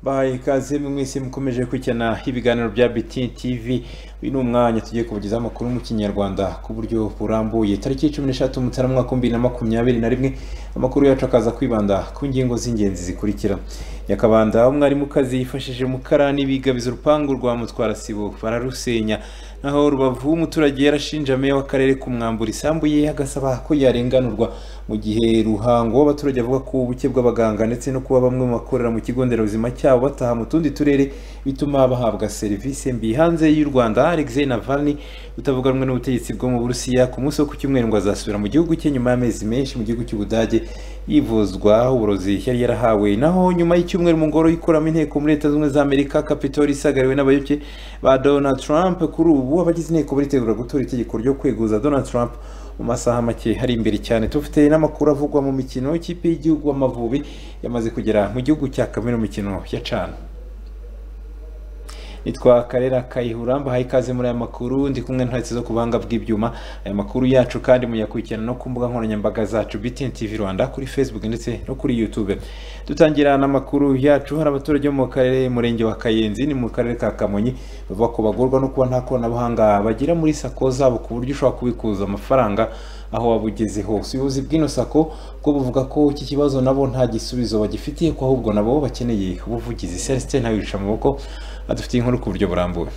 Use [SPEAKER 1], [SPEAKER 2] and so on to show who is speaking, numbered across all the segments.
[SPEAKER 1] baye ikaze mwese mukomeje kwicyana ibiganiro bya biti tv uyu ni umwanya tugiye kubagezaho amakuru mu kinyarwanda ku buryo burambuye tariki cumi n'eshatu mutarama mwaka bibiri na makumyabiri na rimwe amakuru yacu akaza kwibanda ku ngingo z'ingenzi zikurikira nyakabanda umwarimukazi yifashije mukarani bigabiza urupangu rwa mutwarasibo bararusenya naho rubavu umuturage yarashinja meya w'akarere kumwambura isambu ye agasaba ko yarenganurwa mu gihe ruhango abaturage bavuga ko ubuke bw'abaganga ndetse no kuba bamwe mu bakorera mu kigo nderabuzima cyabo bataha mu tundi turere bituma bahabwa serivisi mbi hanze y'u Rwanda Alexei Navalny utavuga rumwe n'ubutegetsi bwo mu Burusiya ku munsi wo ku cyumweru ngo azasubira mu gihugu cye nyuma y'amezi menshi mu gihugu cy'Ubudage yivuzwa uburozi yari yarahawe naho nyuma y'icyumweru mu ngoro y'ikuramo inteko muri leta zunze za amerika capitol isagariwe n'abayoboke ba donald trump kuri ubu abagize inteko baritegura gutora itegeko ryo kweguza donald trump mu masaha make hari imbere cyane tufite n'amakuru avugwa mu mikino ikipe y'igihugu amavubi yamaze kugera mu gihugu cya kamena umukino ya cana nitwa karera kayihura mbahaye ikaze muri aya makuru ndi kumwe ntwetse zo ku buhanga bw'ibyuma aya makuru yacu kandi muyakurikirana no ku mbuga nkoranyambaga zacu BTN TV Rwanda kuri Facebook ndetse no kuri YouTube dutangira n'amakuru yacu hari abaturage bo mu karere murenge wa Kayenzi ni mu karere ka Kamonyi bavuga ko bagorwa no kuba nta koranabuhanga bagira muri sako zabo ku buryo ushobora kubikuza amafaranga aho wabugeze hose ubuyobozi bw'ino sako bwo buvuga ko iki kibazo nabo nta gisubizo bagifitiye ko ahubwo nabo bakeneye ubuvugizi Celestin ntawicisha amaboko adufitiye inkuru ku buryo burambuye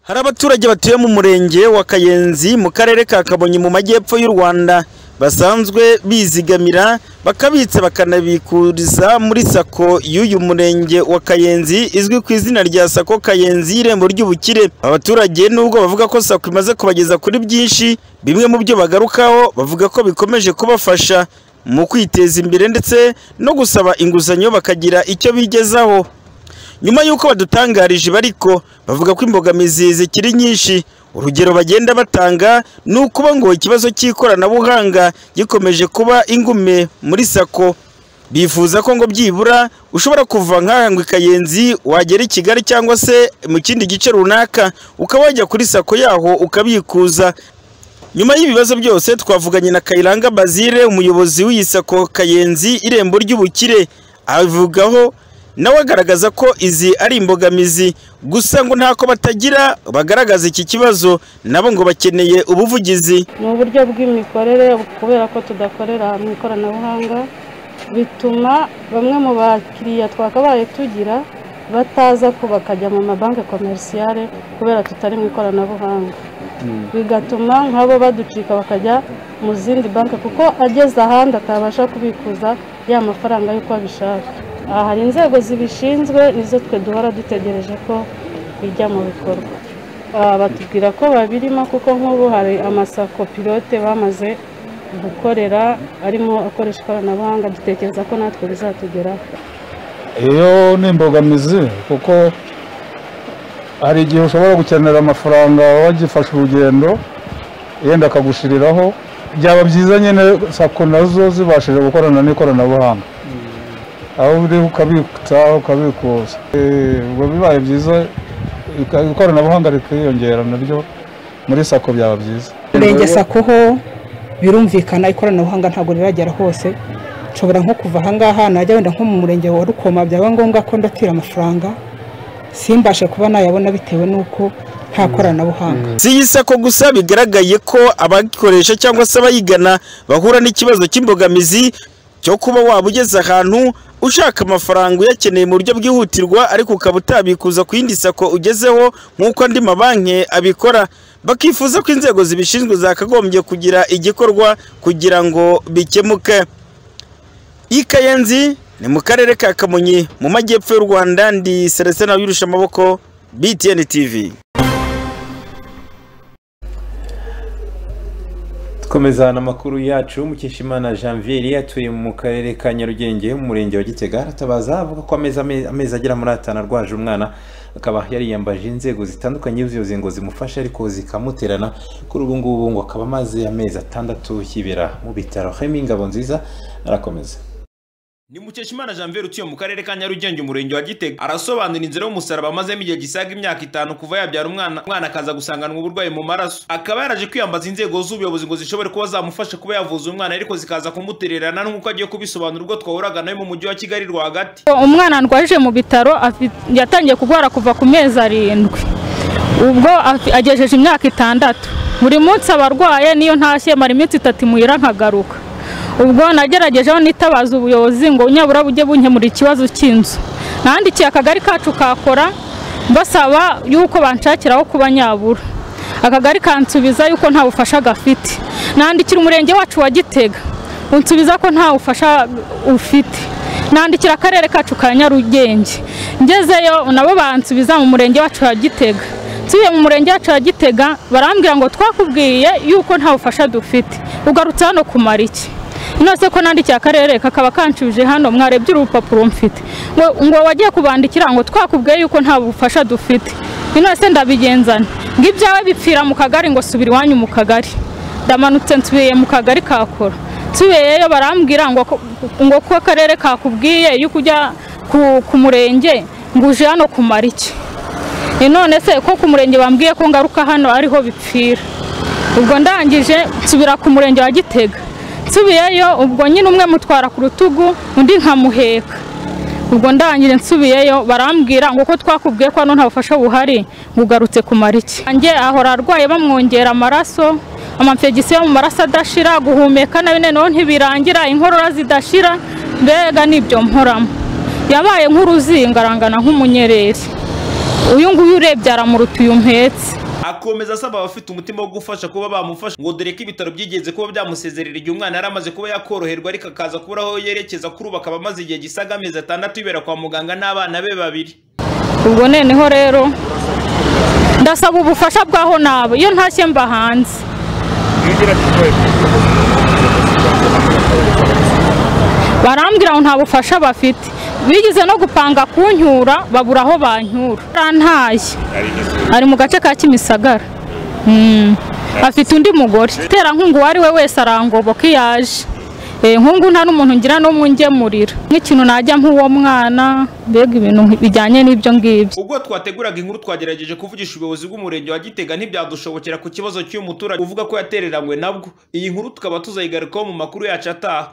[SPEAKER 2] hari abaturage batuye mu murenge wa kayenzi mu karere ka kabonyi mu majyepfo y'u rwanda basanzwe bizigamira bakabitsa bakanabikuriza muri sako y'uyu murenge wa kayenzi izwi ku izina rya sako kayenzi y'irembo ry'ubukire abaturage nubwo bavuga ko sako imaze kubageza kuri byinshi bimwe mu byo bagarukaho bavuga ko bikomeje kubafasha mu kwiteza imbere ndetse no gusaba inguzanyo bakagira icyo bigezaho nyuma y'uko badutangarije bariko bavuga ko imbogamizi zikiri nyinshi urugero bagenda batanga ni ukuba ngo ikibazo cy'ikoranabuhanga gikomeje kuba ingume muri sako bifuza ko ngo byibura ushobora kuva nk'aha ngo ikayenzi wagera i kigali cyangwa se mu kindi gice runaka ukaba wajya kuri sako yaho ukabikuza nyuma y'ibibazo byose twavuganye na kayiranga bazire umuyobozi w'iyi sako kayenzi irembo ry'ubukire abivugaho nawe agaragaza ko izi ari imbogamizi gusa ngo ntako batagira bagaragaza iki kibazo nabo ngo bakeneye ubuvugizi
[SPEAKER 3] ni uburyo bw'imikorere kubera ko tudakorera mu ikoranabuhanga bituma bamwe mu bakiriya twakabaye tugira bataza ko bakajya mu mabanki komerisiyare kubera tutari mu ikoranabuhanga bigatuma nk'abo baducika bakajya mu zindi banki kuko ageze ahandi atabasha kubikuza ya mafaranga y'uko abishaka aha hari inzego zibishinzwe nizo twe duhora dutegereje ko bijya mu bikorwa batubwira ko babirimo kuko nk'ubu hari amasako pilote bamaze gukorera arimo akoresha ikoranabuhanga dutekereza ko natwe bizatugeraho
[SPEAKER 4] iyo ni imbogamizi kuko hari igihe ushobora gukenera amafaranga wagifashe urugendo yenda akagushiriraho byaba byiza nyine sako nazo zibashije gukorana n'ikoranabuhanga aho uri ukabitsa ukabikuza ubwo bibaye byiza ikoranabuhanga rikiyongera naryo muri sako byaba byiza
[SPEAKER 5] urenge sako ho birumvikana ikoranabuhanga ntabwo riragera hose nshobora nko kuva ahangaha najya wenda nko mu murenge wa rukoma byaba ngombwa ko ndatira amafaranga simbashe kuba nayabona bitewe n'uko nta koranabuhanga
[SPEAKER 2] si iyi sako gusa bigaragaye ko abagikoresha cyangwa se abayigana bahura n'ikibazo cy'imbogamizi cyo kuba waba ugeze ahantu ushaka amafaranga uyakeneye mu buryo bwihutirwa ariko ukaba utabikuza ku yindi sako ugezeho nk'uko andi mabanki abikora bakifuza ko inzego zibishinzwe zakagombye kugira igikorwa kugira ngo bikemuke ikayenzi ni mu karere ka kamonyi mu majyepfo y'u rwanda ndi celestin wirusha amaboko btn tv
[SPEAKER 1] dukomeza n'amakuru yacu mukeshimana janvier atuye mu karere ka nyarugenge mu murenge wa gitega aratabaza avuga ko amezi agera muri atanu arwaje umwana akaba yariyambaje inzego zitandukanye z'ubuyobozi ngo zimufashe ariko zikamuterana kuri ubu ngubu ngo akaba amaze amezi atandatu yibera mu bitaro hemi ngabo nziza arakomeza
[SPEAKER 6] ni mukeshimana janvier utuye mu karere ka nyarugenge umurenge wa gitega arasobanura inzira y'umusaraba amazemo igihe gisaga imyaka itanu kuva yabyara umwana umwana akaza gusanganwa uburwayi mu maraso akaba yaraje kwiyambaza inzego z'ubuyobozi ngo zishobore kuba zamufasha kuba yavuza umwana ariko zikaza kumutererana nk'uko agiye kubisobanura ubwo twahuraga nawe mu mujyi wa kigali rwagati
[SPEAKER 7] umwana ndwaje mu bitaro afi- yatangiye kurwara kuva ku mezi arindwi ubwo afi- agejeje imyaka itandatu buri munsi aba arwaye niyo ntashye mara iminsi itatu imuhira nkagaruka ubwo nagerageje aho nitabaza ubuyobozi ngo nyabura bujye bunkemura ikibazo cy'inzu nandikiye akagari kacu kakora basaba yuko banshakira aho kuba nyabura akagari kansubiza yuko nta bufasha gafite nandikira umurenge wacu wa gitega unsubiza ko nta bufasha ufite nandikira akarere kacu ka nyarugenge ngezeyo nabo bansubiza mu murenge wacu wa gitega nsubiye mu murenge wacu wa gitega barambwira ngo twakubwiye yuko nta bufasha dufite ugarutse hano kumara iki inose ko nandikiye akarere kakaba kanshubije hano mwarebye urupapuro mfite ngo ngo wagiye kubandikira ngo twakubwiye yuko nta bufasha dufite inose ndabigenzana ngo ibyawe bipfira mu kagari ngo subira iwanyu mu kagari ndamanutse nsubiye mu kagari kakora tubeyeyo barambwira ngo ko- ngo ko akarere kakubwiye yuko ujya ku- ku murenge ngo uje hano kumara iki E none se ko ku murenge bambwiye ko ngaruka hano ariho bipfira ubwo ndangije nsubira ku murenge wa gitega nsubiyeyo ubwo nyine umwe mutwara ku rutugu undi nkamuheka ubwo ndangije nsubiyeyo barambwira ngo ko twakubwiye ko hano nta bufasha buhari ngo ugarutse kumara iki Njye ahora arwaye bamwongera amaraso amamfegisiyo mu maraso adashira guhumeka nabi noneho ntibirangira inkorora zidashira mbega nibyo mporamo yabaye nk'uruzinga arangana nk'umunyereri uyu nguyu urebye aramuruta uyu mpetse
[SPEAKER 6] akomeza asaba abafite umutima wo gufasha kuba bamufasha ngo dore ko ibitaro byigeze kuba byamusezerera igihe umwana yari amaze kuba yakoroherwa ariko akaza kubura aho yerekeza kuri ubu akaba amaze igihe gisaga amezi atandatu yibera kwa muganga n'abana be babiri
[SPEAKER 7] ubwo noneho rero ndasaba ubufasha bwaho nabo iyo ntashye mba hanze barambwira ngo nta bufasha bafite bigeze no gupanga kunyura babura aho banyura arantaye ari mu gace ka kimisagara Mm. afite undi mugore terankungu uwo ari we wese arangoboka iyo aje Eh, nkungu nta n'umuntu ngira n'umwe ungemurira nk'ikintu najya nk'uwo mwana mbega ibintu bijyanye n'ibyo ngibyo
[SPEAKER 6] ubwo twateguraga inkuru twagerageje kuvugisha ubuyobozi bw'umurenge wa gitega ntibyadushobokera ku kibazo cy'uyu muturage uvuga ko yatereranywe nabwo iyi nkuru tukaba tuzayigarukaho mu makuru yacu ataha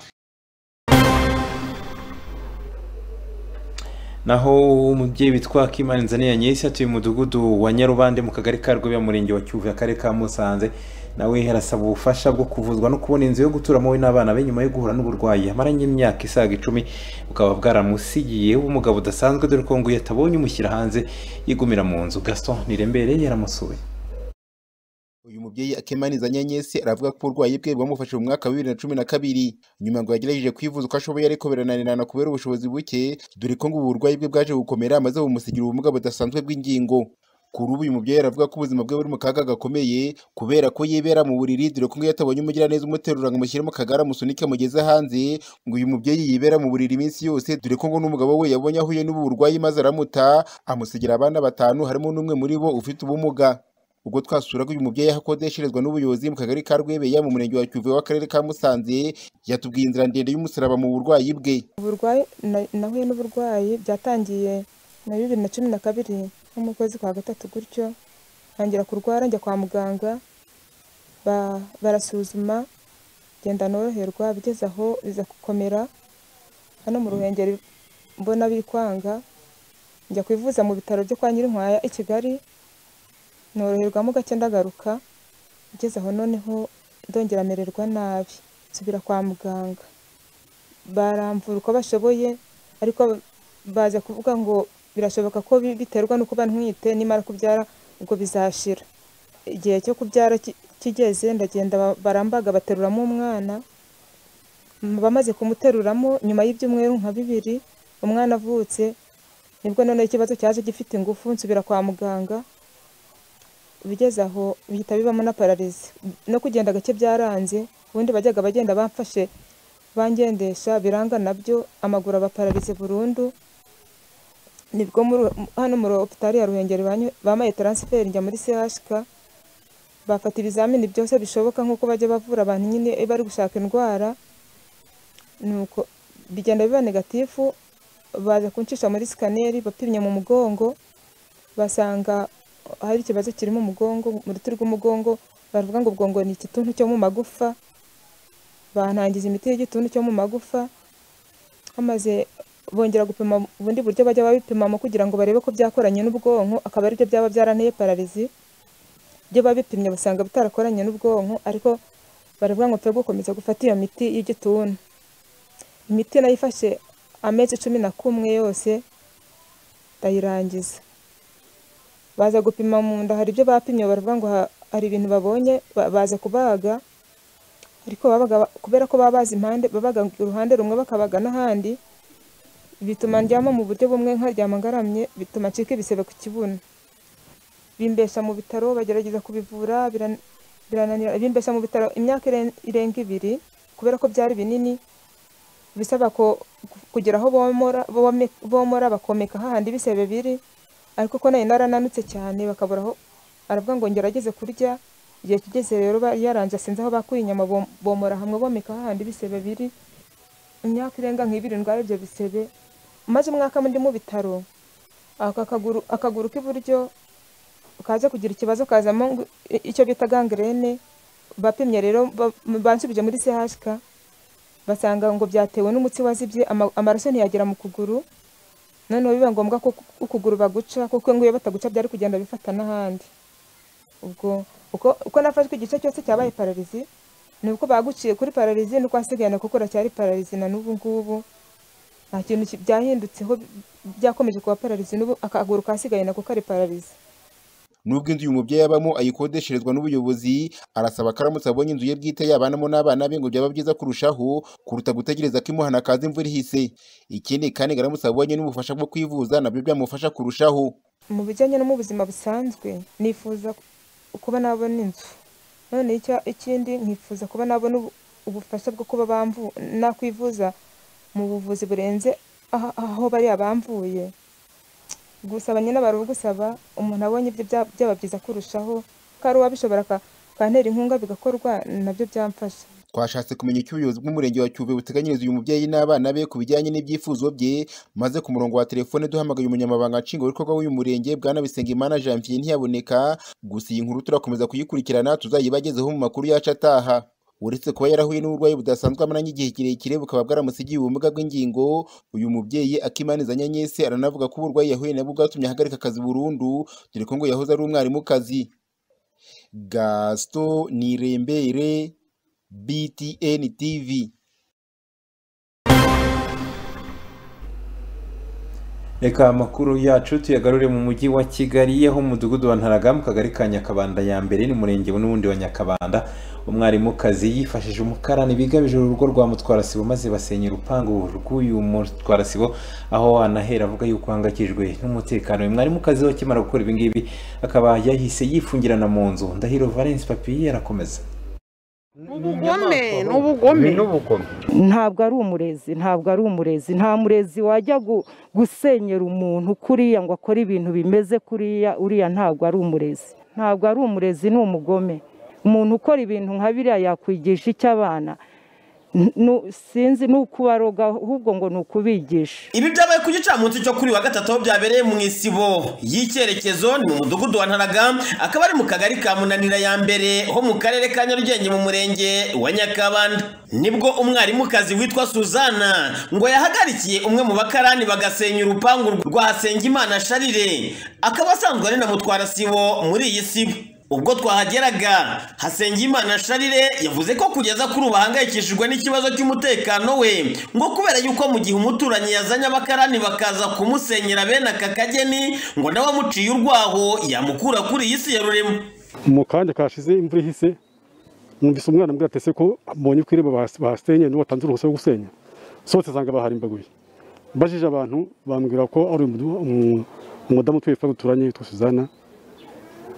[SPEAKER 1] naho umubyeyi witwa Kimani Nzaniya Nyesi atuye mu mudugudu wa Nyarubande mu kagari ka Rwebe murenge wa Cyuve akarere ka Musanze nawe arasaba ubufasha bwo kuvuzwa no kubona inzu yo guturamo we n'abana be nyuma yo guhura n'uburwayi amaranye imyaka isaga icumi bukaba bwaramusigiye umugabo udasanzwe dore ko ngo iyo atabonye umushyira hanze yigumira mu nzu Gaston Nirembere yaramusuye
[SPEAKER 8] uyu mubyeyi akemaniza nyanyesi aravuga ko uburwayi bwe bwamufashije mu mwaka wa bibiri na cumi na kabiri nyuma ngo yagerageje kwivuza uko ashoboye ariko birananirana kubera ubushobozi buke dore ko ngo ubu burwayi bwe bwaje gukomera amaze bumusigira ubumuga budasanzwe bw'ingingo kuri ubu uyu mubyeyi aravuga ko ubuzima bwe buri mu kaga gakomeye kubera ko yibera mu buriri dore ko ngo iyo atabonye umugiraneza umuterura ngo amushyire mu kagare amusunike amugeze hanze ngo uyu mubyeyi yibera mu buriri iminsi yose dore ko ngo n'umugabo we yabonye ahuye n'ubu burwayi maze aramuta amusigira abana batanu harimo n'umwe muri bo ufite ubumuga ubwo twasuraga uyu mubyeyi aho akodesherezwa n'ubuyobozi mu kagari ka rwebeya mu murenge wa cyuve w'akarere ka musanze yatubwiye inzira ndende y'umusaraba mu burwayi bwe
[SPEAKER 9] uburwayi na- nahuye n'uburwayi byatangiye na bibiri na cumi na kabiri nko mu kwezi kwa gatatu gutyo ntangira kurwara njya kwa muganga ba- barasuzuma ngenda noroherwa bigeze aho biza gukomera hano mu ruhengeri mbona biri kwanga njya kwivuza mu bitaro byo kwa nyirinkwaya i kigali noroherwamo gake ndagaruka bigeze aho noneho ndongera mererwa nabi nsubira kwa muganga baramvura uko bashoboye ariko baza kuvuga ngo birashoboka ko bi- biterwa n'uko uba ntwite nimara kubyara ubwo bizashira igihe cyo kubyara ki- kigeze ndagenda ba- barambaga bateruramo umwana m- bamaze kumuteruramo nyuma y'ibyumweru nka bibiri umwana avutse nibwo noneho ikibazo cyaje gifite ingufu nsubira kwa muganga bigeze aho bihita bibamo na pararizi no kugenda gake byaranze ubundi bajyaga bagenda bamfashe bangendesha biranga nabyo amaguru aba pararize burundu nibwo muri- hano muri opitari ya ruhengeri banyu- bampaye taransiferi njya muri chk bafata ibizamini byose bishoboka nk'uko bajya bavura abantu nyine bari gushaka indwara nuko bigenda biba negatifu baza kuncisha muri sikaneri bapimye mu mugongo basanga hari ikibazo kirimo umugongo mu ruti rw'umugongo baravuga ngo ubwongo ni igituntu cyo mu magufa bantangiza imiti y'igituntu cyo mu magufa bamaze bongera gupima ubundi buryo bajya babipimamo kugira ngo barebe ko byakoranye n'ubwonko akaba aribyo byaba byaranteye pararizi ibyo babipimye basanga bitarakoranye n'ubwonko ariko baravuga ngo twe gukomeza gufata iyo miti y'igituntu imiti nayifashe amezi cumi na kumwe yose ndayirangiza baza gupima mu nda hari ibyo bapimye baravuga ngo ha- hari ibintu babonye ba- baza kubaga ariko babaga kubera ko baba bazi impande babaga uruhande rumwe bakabaga n'ahandi bituma ndyama mu buryo bumwe nkaryama ngaramye bituma ncika ibisebe ku kibuno bimbesha mu bitaro bagerageza kubivura biran- birananira bimbesha mu bitaro imyaka iren- irenga ibiri kubera ko byari binini bisaba ko kugira aho bomora bome- bomora bakomeka hahandi ibisebe biri ariko ko nari narananutse cyane bakabura aho aravuga ngo ngerageze kurya igihe kigeze rero bari yaranje sinzi aho bakuye inyama bom- bomora hamwe bomeka hahandi ibisebe biri imyaka irenga nk'ibiri ndwara ibyo bisebe maze umwaka ndi mu bitaro aka kaguru akaguru k'iburyo kaza kugira ikibazo kazamo ngo- i- icyo bita gangrene bapimye rero ba- bansubije muri CHK basanga ngo byatewe n'umutsi wazibye ama- amaraso ntiyagera mu kuguru noneho biba ngombwa ko ukuguru baguca kuko ngo iyo bataguca byari kugenda bifata n'ahandi ubwo uko, uko nafashwe igice cyose cyabaye pararizi ni uko baguciye kuri pararizi nuko wasigayana kuko uracyari pararizi na n'ubu ngubu nta kintu ki- byahindutseho bi- byakomeje kuba pararizi n'ubu akaguru kasigaye nako kari pararizi
[SPEAKER 8] nubwo inzu uyu mubyeyi abamo ayikodesherezwa n'ubuyobozi arasaba ko aramutse abonye inzu ye bwite yabanamo n'abana be ngo byaba byiza kurushaho kuruta gutegereza ko imuhana kaza imvura ihise ikindi kandi ngo aramutse abonye n'ubufasha bwo kwivuza nabyo byamufasha kurushaho
[SPEAKER 9] mu bijyanye no mu buzima busanzwe nifuza kuba nabona inzu none icya- ikindi nkifuza kuba nabona ubu- ubufasha bwo kuba bamvu nakwivuza mu buvuzi burenze aha- aho bariya bamvuye gusaba nyine bari ugusaba umuntu abonye ibyo bya- byaba byiza kurushaho ko ari uwabishobora aka- akantera inkunga bigakorwa nabyo byamfasha
[SPEAKER 8] twashatse kumenya icyo ubuyobozi bw'umurenge wa Cyuve buteganyiriza uyu mubyeyi n'abana be ku bijyanye n'ibyifuzo bye maze ku murongo wa telefone duhamagaye umunyamabanga nshingwabikorwa w'uyu murenge bwana Bisengimana Janvier ntiyaboneka gusa iyi nkuru turakomeza kuyikurikirana tuzayibagezeho mu makuru yacu ataha uretse kuba yarahuye n'uburwayi budasanzwe amaranye igihe kirekire bukaba bwaramusigiye ubumuga bw'ingingo uyu mubyeyi akimaniza nyanyese aranavuga ko uburwayi yahuye nabwo bwatumye ahagarika akazi burundu dore ko ngo yahoze ari umwarimukazi Gaston Nirembere BTN TV.
[SPEAKER 1] reka amakuru yacu tuyagarure mu mujyi wa kigali aho umudugudu wa ntaraga mu kagari ka nyakabanda ya mbere n'umurenge n'ubundi wa nyakabanda umwarimukazi yifashije umukarani bigabije urugo rwa mutwarasibo maze basenya urupangu rw'uyu mutwarasibo aho anahera avuga yuko ahangayikijwe n'umutekano uyu mwarimukazi we akimara gukora ibi ngibi akaba yahise yifungirana mu nzu ndahiro valence papiye arakomeza
[SPEAKER 10] ubugome ni ubugome
[SPEAKER 11] ntabwo ari umurezi ntabwo ari umurezi nta murezi wajya gu- gusenyera umuntu kuriya ngo akore ibintu bimeze kuriya uriya ntabwo ari umurezi ntabwo ari umurezi ni umugome umuntu ukora ibintu nka biriya yakwigisha icy'abana sinzi ni ukubaroga ahubwo ngo ni ukubigisha
[SPEAKER 10] ibi byabaye ku gicamunsi cyo kuri wa gatatu aho byabereye mu isibo y'icyerekezo ni mu mudugudu wa ntaraga akaba ari mu kagari ka munanira ya mbere ho mu karere ka nyarugenge mu murenge wa nyakabanda nibwo umwarimukazi witwa suzana ngo yahagarikiye umwe mu bakarani bagasenya urupangu rwa sengimana sharire akaba asanzwe ari na mutwarasibo muri iyi sibo ubwo twahageraga hasengimana sharire yavuze ko kugeza kuri ubu ahangayikishijwe n'ikibazo cy'umutekano we ngo kubera yuko mu gihe umuturanyi yazanye abakarani bakaza kumusenyera bene aka kageni ngo nawe amuciye urwaho yamukura kuri iyi si ya rurema
[SPEAKER 12] mu kanya kashize imvura ihise numvise umwana mbwira atese ko mbonye ko irembo bahas- bahasenye nibo batanze uruhushya rwo gusenya sohotse nsanga baharimbaguye mbajije abantu bambwira ko ari umudu- umu- umudamu utuye twa duturanye witwa suzana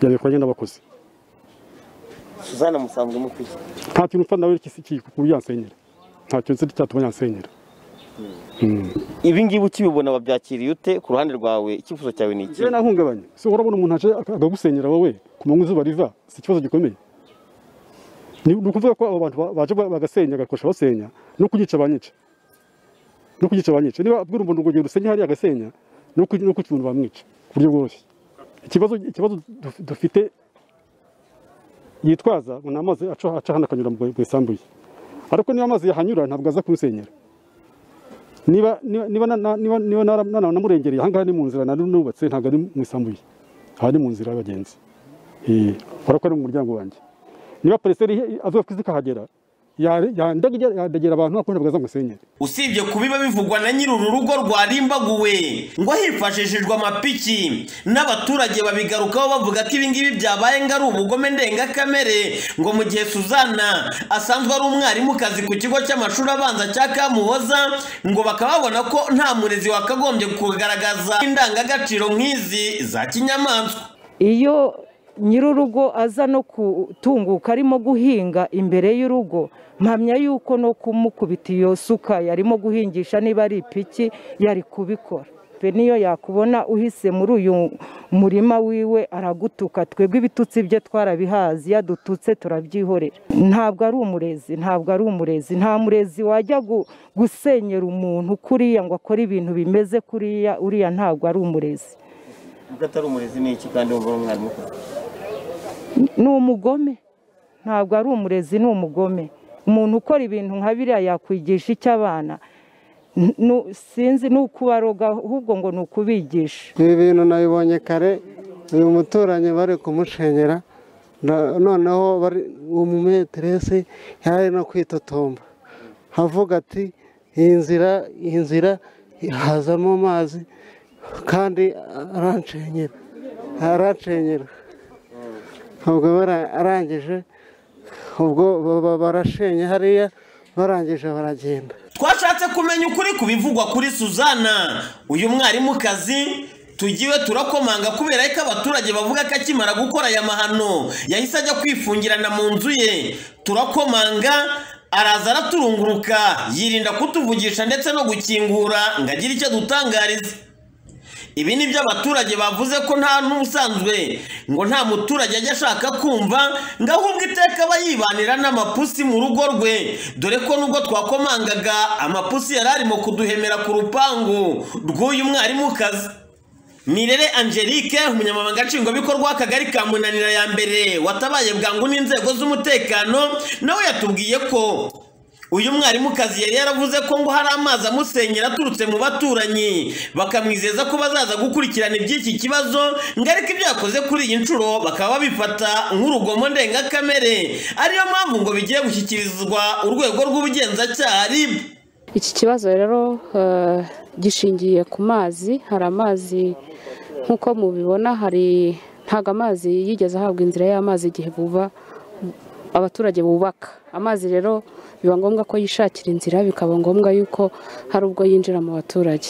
[SPEAKER 12] yabikoranye n'abakozi
[SPEAKER 10] suzana musanzwe mukwiye
[SPEAKER 12] nta kintu mfa nawe kuyansenyera nta kintu nzi cyatuma yansenyera
[SPEAKER 10] ibi ngibi ukibibona wabyakiriye ute ku ruhande rwawe icyifuzo cyawe ni
[SPEAKER 12] yewe nahungabanye si urabona umuntu aje ak- akagusenyera wowe ku manywa izuba riva si ikibazo gikomeye ni ni ukuvuga ko abo bantu ba- baje ba- bagasenya bagakosha basenya no kunyica banyica no kugica banyica niba abwira umuntu ngo genda usenye hariya agasenya no ku no ku kintu bamwica ku buryo bworoshye ikibazo ikibazo duf- dufite yitwaza ngo ni amazi aca aca hano akanyura mu mu isambu ye ariko niba amazi yahanyura ntabwo aza kunsenyera niba niba niba na- na- niba niba nara- nana- namurengereye ahangaha ni mu nzira nari nubatse ntabwo ari mu isambu ye aha ni mu nzira y'abagenzi Eh, urabona ko ari mu muryango wanjye niba pereseri avuga ko izi kahagera ya- yandagira- yandagera abantu ariko ntabwo aza ngo asenyere
[SPEAKER 10] usibye kubiba bivugwa na nyiri uru rugo rwarimbaguwe ngo hifashishijwe amapiki n'abaturage babigarukaho bavuga ko ibingibi byabaye ngo ari ubugome ndengakamere ngo mu gihe suzana asanzwe ari umwarimukazi ku kigo cy'amashuri abanza cya kamuhoza ngo bakaba babona ko nta murezi wakagombye kugaragaza indangagaciro nk'izi za kinyamaswa
[SPEAKER 13] iyo nyir'urugo aza no gutunguka arimo guhinga imbere y'urugo mpamya yuko no kumukubita iyo suka yarimo guhingisha niba ari ipiki yari kubikora pe niyo yakubona uhise muri uyu murima wiwe aragutuka twebwe ibitutsi bye twarabihazi yadututse turabyihorera ntabwo ari umurezi ntabwo ari umurezi nta murezi wajya gu- gusenyera umuntu kuriya ngo akore ibintu bimeze kuriya uriya ntabwo ari umurezi
[SPEAKER 10] ubwo atari umurezi ni iki kandi wumva ari umwarimukazi
[SPEAKER 13] ni umugome ntabwo ari umurezi ni umugome umuntu ukora ibintu nka biriya yakwigisha icyo abana N- nu- sinzi ni ukubaroga ahubwo ngo ni ukubigisha
[SPEAKER 14] ibi bintu nabibonye kare uyu muturanyi bari kumushengera na- noneho bari umumeteresi yari no kwitotomba avuga ati iyi nzira iyi nzira hazamo amazi kandi aranshengera aranshengera ubwo bara- arangije ubwo baba barashenye hariya barangije baragenda
[SPEAKER 10] twashatse kumenya ukuri ku bivugwa kuri suzana uyu mwarimukazi tugiwe turakomanga kubera ko abaturage bavuga ko akimara gukora aya mahano yahise ajya kwifungirana mu nzu ye turakomanga araza araturunguruka yirinda kutuvugisha ndetse no gukingura ngo agire icyo adutangariza ibi ni byo abaturage bavuze ko nta n'ubusanzwe ngo nta muturage ajya ashaka kumva ngo ahubwo iteka aba yibanira n'amapusi mu rugo rwe dore ko nubwo twakomangaga amapusi yari arimo kuduhemera ku rupangu rw'uyu mwarimukazi Nirere Angelique umunyamabanga nshingwabikorwa w'akagari ka Munanira ya mbere watabaye bwangu n'inzego z'umutekano nawe yatubwiye ko uyu mwarimukazi yari yaravuze ko ngo hari amazi amusenyera aturutse mu baturanyi bakamwizeza ko bazaza gukurikirana iby'iki kibazo ngo ariko ibyo yakoze kuri iyi nshuro bakaba babifata nk'urugomo ndengakamere ariyo mpamvu ngo bigiye gushyikirizwa urwego rw'ubugenzacyaha RIB
[SPEAKER 15] iki kibazo rero eh, gishingiye ku mazi hari amazi nk'uko mubibona hari ntabwo amazi yigeze ahabwa inzira y'amazi igihe buba abaturage bubaka amazi rero biba ngombwa ko yishakira inzira bikaba ngombwa yuko hari ubwo yinjira mu baturage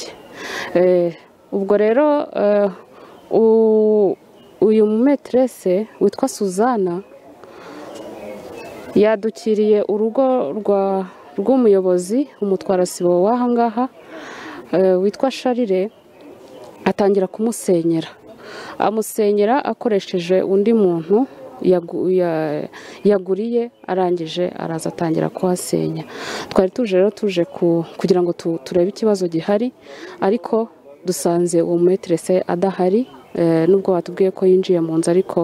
[SPEAKER 15] Eh, ubwo rero eh, u- uyu mumeterese witwa suzana yadukiriye urugo rwa rw'umuyobozi umutwarasibo w'aha ngaha eh, witwa sharire atangira kumusenyera amusenyera akoresheje undi muntu yagu- ya- yaguriye arangije araza atangira kuhasenya twari tuje rero tuje ku- kugira ngo tu- turebe ikibazo gihari ariko dusanze uwo mumeterese adahari eh, nubwo batubwiye ko yinjiye mu nzu ariko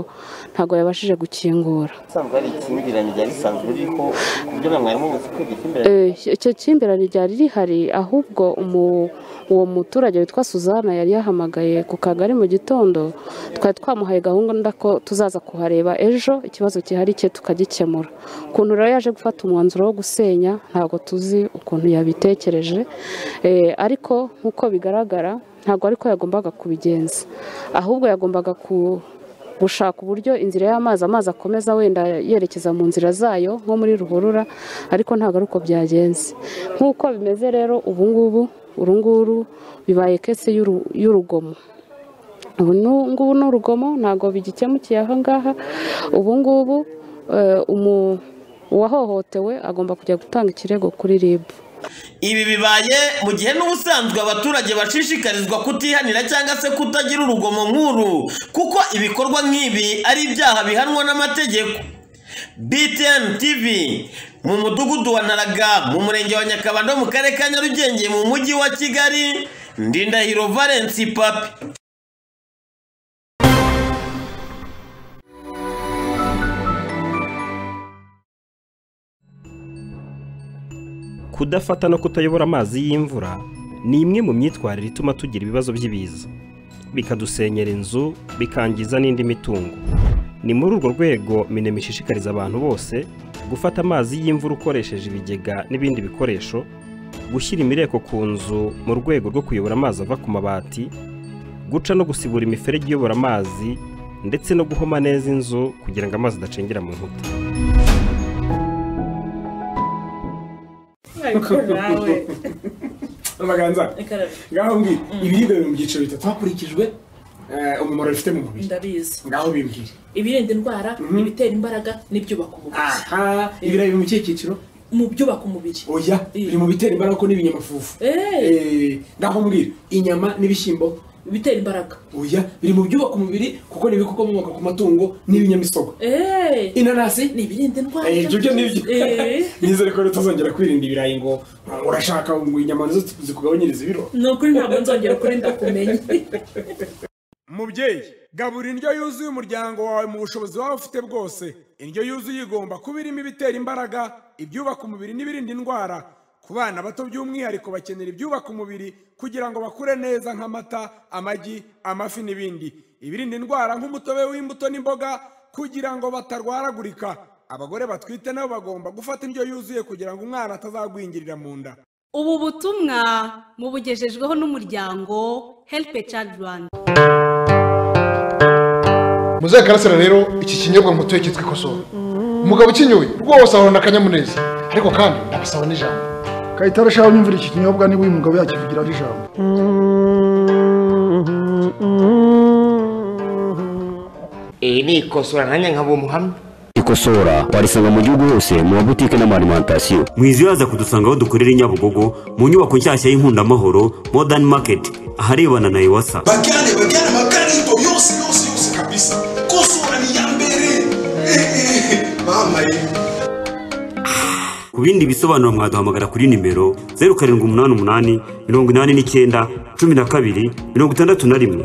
[SPEAKER 15] ntabwo yabashije gukingura
[SPEAKER 10] usanzwe hari ikinyugiranyo ryari risanzwe ririho ku buryo na mwarimu uzi kwigisha imbere
[SPEAKER 15] Eh, icyo cy'imbirane ryari rihari ahubwo umu- uwo muturage witwa suzana yari yahamagaye ku kagari mu gitondo twari twamuhaye gahunda ko tuzaza kuhareba ejo ikibazo gihari cye tukagikemura ukuntu rero yaje gufata umwanzuro wo gusenya ntabwo tuzi ukuntu yabitekereje Eh, ariko nk'uko bigaragara ntabwo ariko yagombaga kubigenza ahubwo yagombaga ku gushaka uburyo inzira y'amazi amazi akomeza wenda yerekeza mu nzira zayo nko muri ruhurura ariko ntabwo ari uko byagenze nk'uko bimeze rero ubu ngubu uru nguru bibaye kese y'uru- y'urugomo ubu nu- ngubu ni urugomo ntabwo bigikemukiye aha ngaha ubu ngubu eh, umu- uwahohotewe agomba kujya gutanga ikirego kuri rib
[SPEAKER 10] ibi bibaye mu gihe n'ubusanzwe abaturage bashishikarizwa kutihanira cyangwa se kutagira urugomo nk'uru kuko ibikorwa nk'ibi ari ibyaha bihanwa n'amategeko btn tv mu mudugudu wa naraga mu murenge wa nyakabanda wo mu karere ka nyarugenge mu mujyi wa kigali ndindahiro valensi papi
[SPEAKER 16] kudafata no kutayobora amazi y'imvura ni imwe mu myitwarire ituma tugira ibibazo by'ibiza bikadusenyera inzu bikangiza n'indi mitungo ni muri urwo rwego minema ishishikariza abantu bose gufata amazi y'imvura ukoresheje ibigega n'ibindi bikoresho gushyira imireko ku nzu mu rwego rwo kuyobora amazi ava ku mabati guca no gusibura imiferege iyobora amazi ndetse no guhoma neza inzu kugira ngo amazi adacengera mu nkuta
[SPEAKER 17] amaganza ngaho mbwira ibiribwa biri mu byiciro bitatu hakurikijwe eh, umumaro bifite mu mubiri
[SPEAKER 18] ndabizi
[SPEAKER 17] ngaho bimbwira
[SPEAKER 18] ibirinda indwara ibitera imbaraga n'ibyubaka umubiri
[SPEAKER 17] aha ibirayi biri mu kihe cyiciro
[SPEAKER 18] mu byubaka umubiri
[SPEAKER 17] oya biri mu bitera imbaraga ko n'ibinyamafufu Eh, ngaho mbwira inyama n'ibishyimbo
[SPEAKER 18] bitera imbaraga
[SPEAKER 17] oya biri mu byubaka umubiri kuko ni ibikomoka ku matungo n'ibinyamisogwe inanasi
[SPEAKER 18] ni ibirinda indwara
[SPEAKER 17] Eh, ibyo byo ni byo
[SPEAKER 18] Eh.
[SPEAKER 17] nizere ko tutazongera kwirinda ibirayi ngo urashaka ngo inyama nizo zikugabanyiriza ibiro
[SPEAKER 18] ni ukuri ntabwo nzongera kuri ndakumenya
[SPEAKER 19] mubyeyi gabura indyo yuzuye umuryango wawe mu bushobozi waba ufite bwose indyo yuzuye igomba kuba irimo ibitera imbaraga ibyubaka umubiri n'ibirinda indwara ku bana bato by'umwihariko bakenera ibyubaka umubiri kugira ngo bakure neza nk'amata amagi amafi n'ibindi ibirinda indwara nk'umutobe w'imbuto n'imboga kugira ngo batarwaragurika abagore batwite nabo bagomba gufata indyo yuzuye kugira ngo umwana atazagwingirira mu nda
[SPEAKER 20] ubu butumwa mubugejejweho n'umuryango helipe cadi rwanda
[SPEAKER 21] muzaye karasira rero iki kinyobwa mutuye cyitwa ikosowe umugabo ukinyoye rwose ahorana akanyamuneza ariko kandi ndabasaba n'ijambo
[SPEAKER 22] kayitare shaho nyumvira iki kinyobwa niba uyu mugabo yakivugiraho ijambo
[SPEAKER 23] iri ni ikosora nanjye nkaba umuhamya
[SPEAKER 24] ikosora warisanga mu gihugu hose mu mabutike n'amarimantasiyo
[SPEAKER 25] mwizibaza kudusanga aho dukorera i nyabugogo mu nyubako nshyashya y'inkundamahoro modern market aharebana na iwasa
[SPEAKER 26] bagane bagane amakarito yose yose yose kabisa kosora ni iya mbere mama ye
[SPEAKER 25] ku bindi bisobanuro mwaduhamagara kuri nimero zeru karindwi umunani umunani mirongo inani n'icyenda cumi na kabiri mirongo itandatu na rimwe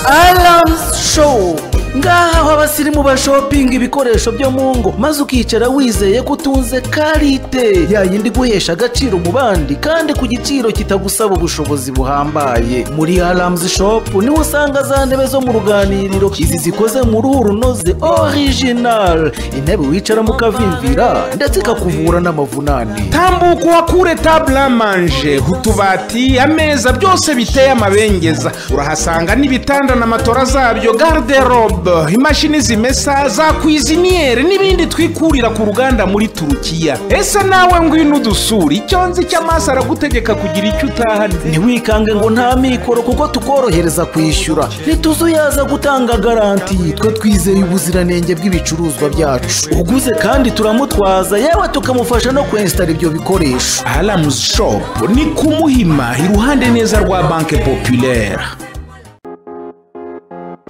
[SPEAKER 27] aramusi showu ngaha aho abasirimu bashopinga ibikoresho byo mu ngo maze ukicara wizeye ko utunze karite ya yindi guhesha agaciro mu bandi kandi ku giciro kitagusaba ubushobozi buhambaye muri aramusi shopu niho usanga za ntebe zo mu ruganiriro izi zikoze mu ruhu runoze orijinari intebe wicaramo ukavimvira ndetse ikakuvura n'amavunane
[SPEAKER 28] tambuka uhakure taburamanje utubati ameza byose biteye amabengeza urahasanga n'ibitanda na matora zabyo garderobe imashini zimesa za kwiziniyeri n'ibindi twikurira ku ruganda muri turukiya ese nawe ngwino udusura icyo nzi cy'amaso aragutegeka kugira icyo utahana
[SPEAKER 27] ntiwikange ngo nta mikoro kuko tukorohereza kwishyura ntituzuyaza gutanga garanti twe twizeye ubuziranenge bw'ibicuruzwa byacu uguze kandi turamutwaza yewe tukamufasha no kwensitara ibyo bikoresho
[SPEAKER 28] aramuzi shopu ni ku muhima iruhande neza rwa banke populaire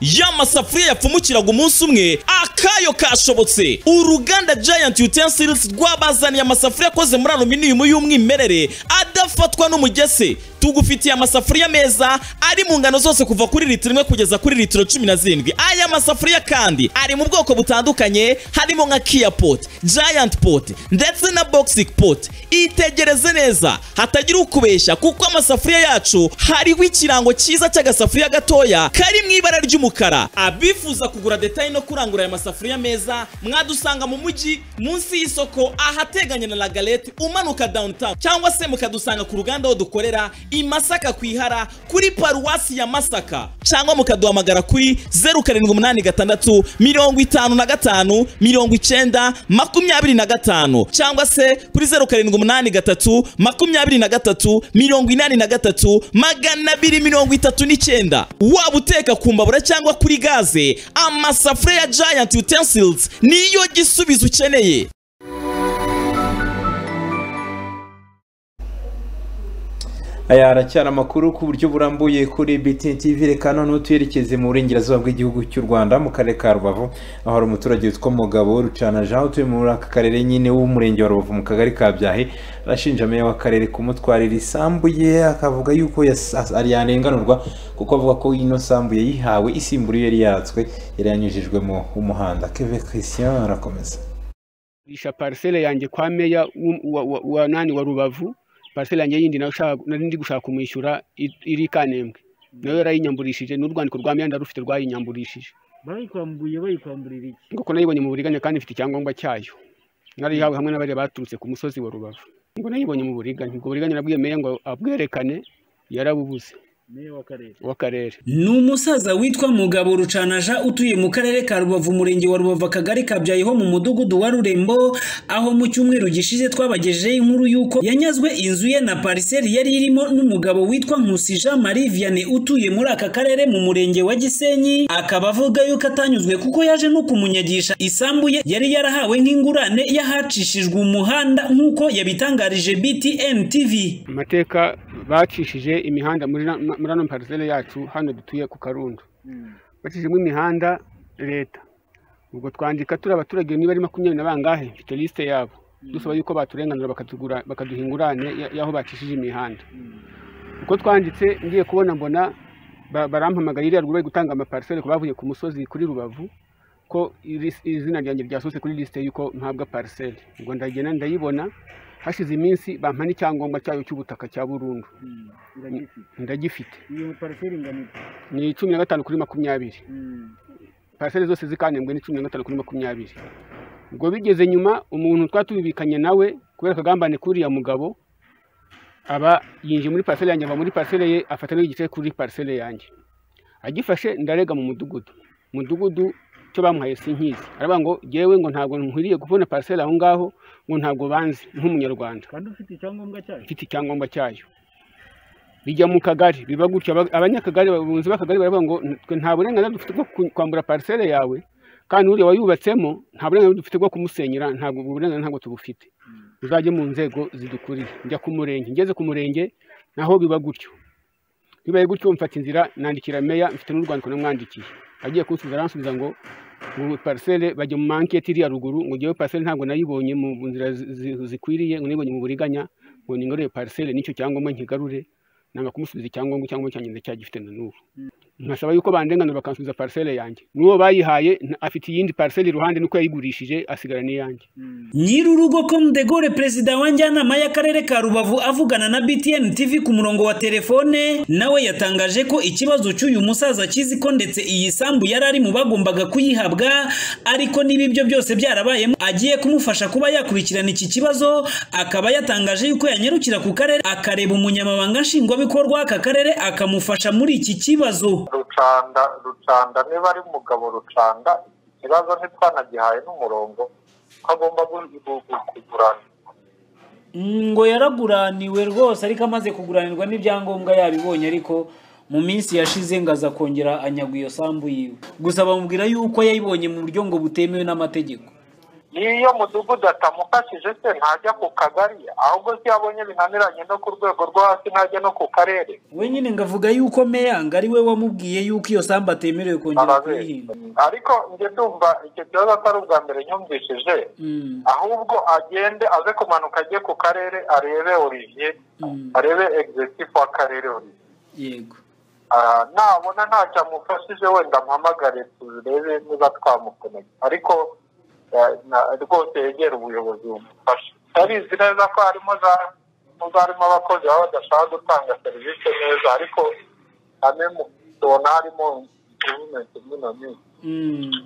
[SPEAKER 29] ya masafuriya yapfumukiraga umunsi umwe akayo kashobotse uruganda giant utensils rwabazaniye amasafuriya akoze muri aluminium y'umwimerere adafatwa n'umugese tugufitiye amasafuriya meza ari mu ngano zose kuva kuri litiro imwe kugeza kuri litiro cumi na zirindwi aya masafuriya kandi ari mu bwoko butandukanye harimo nka kia pot giant pot ndetse na boxic pot itegereze neza hatagira ukubeshya kuko amasafuriya yacu hariho ikirango cyiza cy'agasafuriya gatoya kari mu ibara ry'umukara abifuza kugura detaye no kurangura aya masafuriya meza mwadusanga mu mujyi munsi y'isoko ahateganye na lagalete umanuka downtown cyangwa se mukadusanga ku ruganda aho dukorera i masaka ku ihara kuri paruwasi ya masaka cyangwa mukaduhamagara kuri zeru karindwi umunani gatandatu mirongo itanu na gatanu mirongo icyenda makumyabiri na gatanu cyangwa se kuri zeru karindwi umunani gatatu makumyabiri na gatatu mirongo inani na gatatu magana abiri mirongo itatu n'icyenda waba uteka ku mbabura cyangwa kuri gaze amasafuriya ya giant utensils niyo gisubizo ukeneye
[SPEAKER 1] aya aracyari amakuru ku buryo burambuye kuri BTN TV reka noneho tuyerekeze mu burengerazuba bw'igihugu cy'u Rwanda mu karere ka Rubavu aho hari umuturage witwa Mugabo Rucana Jean utuye muri aka karere nyine w'umurenge wa Rubavu mu kagari ka Byahi arashinja meya w'akarere kumutwarira isambu ye akavuga yuko yas- ari yanenganurwa kuko avuga ko ino sambu yayihawe isimbura iyo yari yaratswe yari yanyujijwe mu umuhanda Kevin Christian arakomeza
[SPEAKER 30] isha parisele yanjye kwa meya w'u- wa- wa- wa nani wa rubavu parisele yanjye yindi nayo ushaka- nari ndi gushaka kumwishyura i- iri kanembwe nayo yarayinyamburishije n'urwandiko rwa meya ndarufite rwayinyamburishije
[SPEAKER 31] bayikwambuye bayikwamburira iki
[SPEAKER 30] ngo ko nayibonye mu buriganya kandi ifite icyangombwa cyayo narihawe hamwe n'abari baturutse ku musozi wa rubavu ngo nayibonye mu buriganya ubwo buriganya nabwiye meya ngo abwerekane yarabubuze
[SPEAKER 31] meya w'akarere
[SPEAKER 30] w'akarere
[SPEAKER 32] ni umusaza witwa mugabo rucanaja utuye mu karere ka rubavu umurenge wa rubavu akagari kabyayeho mu mudugudu wa rurembo aho mu cyumweru gishize twabagejejeho inkuru y'uko yanyazwe inzu ye na pariseri yari irimo n'umugabo witwa nkusi jean marie vianney utuye muri aka karere mu murenge wa gisenyi akaba avuga yuko atanyuzwe kuko yaje no kumunyagisha isambu ye yari yarahawe nk'ingurane y'ahacishijwe umuhanda nk'uko yabitangarije btn tv
[SPEAKER 30] amateka bacishije imihanda muri na- muri ano parisele yacu hano dutuye ku karundo bacishijemo imihanda leta ubwo twandika turi abaturage niba ari makumyabiri na bangahe mfite lisite yabo dusaba yuko baturenganura bakatugura- bakaduha ingurane ya- y'aho bacishije imihanda uko twanditse ngiye kubona mbona ba- barampamagara iriya ruguru bari gutanga amaparisele ku bavuye ku musozi kuri rubavu ko iri- izina ryanjye ryasohotse kuri lisite y'uko mpabwa parisele ubwo ndagenda ndayibona hashize iminsi bampa n'icyangombwa cyayo cy'ubutaka cya burundu ndagifite
[SPEAKER 31] iyo pariseri ingana iki
[SPEAKER 30] ni cumi na gatanu kuri makumyabiri paraseri zose zikanembwe ni cumi na gatanu kuri makumyabiri ubwo bigeze nyuma umuntu twari tubibikanye nawe kubera akagambane k'uriya mugabo aba yinjiye muri paraseri yanjye ava muri paraseri ye afata n'igice kuri paraseri yanjye agifashe ndarega mu mudugudu mudugudu cyo bamuhaye sinkizi aravuga ngo yewe ngo ntabwo nkwiriye kubona paraseri aho ngaho ngo ntabwo banzi nk'umunyarwanda
[SPEAKER 31] kandi ufite icyangombwa cyayo
[SPEAKER 30] ifite icyangombwa cyayo bijya mu kagari biba gutyo Aba- abanyakagari abunzi b'akagari baravuga ngo twe nta burenganzira dufite bwo ku- kwambura parisere yawe kandi uriya wayubatsemo nta burenganzira dufite bwo kumusenyera ntabwo ubwo burenganzira ntabwo tubufite uzajye mu nzego zidukuriye njya ku murenge ngeze ku murenge naho biba gutyo bibaye gutyo mfata inzira nandikira meya mfite n'urwandiko namwandikiye agiye kunsubiza aransubiza ngo ngo parisere bajya mu manketi iriya ruguru ngo ngewe parisere ntabwo nayibonye mu mu nzira zi- zi- zikwiriye ngo nayibonye mu buriganya ngo ningarure parisere nicyo cyangombwa nkigarure nanga kumusubiza icyangombwa icyangombwa cyanjye ndacyagifite na n'ubu nkasaba yuko bandenganura bakansubiza parisere yanjye n'uwo bayihaye nta- afite iyindi parisere iruhande nuko yayigurishije asigarana n'iyanjye
[SPEAKER 32] nyirurugo com de gore perezida wa njyanama y'akarere ka rubavu avugana na btn tv ku murongo wa telefone nawe yatangaje ko ikibazo cy'uyu musaza akizi ko ndetse iyi sambu yari ari mu bagombaga kuyihabwa ariko niba ibyo byose byarabayemo agiye kumufasha kuba yakurikirana iki kibazo akaba yatangaje yuko yanyarukira ku karere akareba umunyamabanga nshingwabikorwa w'aka karere akamufasha muri iki kibazo
[SPEAKER 6] rucanda rucanda niba ari umugabo rucanda ikibazo ntitwanagihaye n'umurongo ko agomba gu- gu- gu- kugurana
[SPEAKER 32] ngo yaraguraniwe rwose ariko amaze kuguranirwa n'ibyangombwa yabibonye ariko mu minsi yashize ngo aza kongera anyagwa iyo sambu yiwe gusa bamubwira yuko yayibonye mu buryo ngo butemewe n'amategeko
[SPEAKER 6] iyo mudugudu atamufashije se ntajya ku kagari ahubwo se iyo abonye binaniranye no ku rwego rwo hasi ntajya no ku karere
[SPEAKER 32] we nyine ngo avuga yuko meya ngo ari we wamubwiye yuko iyo sambu atemerewe kongera kuyihinga
[SPEAKER 6] ariko njye ndumva icyo kibazo atari ubwa mbere nyumvishije ahubwo agende aze kumanuka ajye ku karere arebe Olivier arebe egizesifu w'akarere Olivier
[SPEAKER 32] yego
[SPEAKER 6] Ah, nabona ntacyo amufashije wenda ampamagare turebe niba twamukoneka ariko eh, na- rwose yegera ubuyobozi bumufashe tarizi neza ko harimo za nubwo harimo abakozi baba badashaka gutanga serivisi neza ariko ane tubona harimo improvement imwe na nyinshi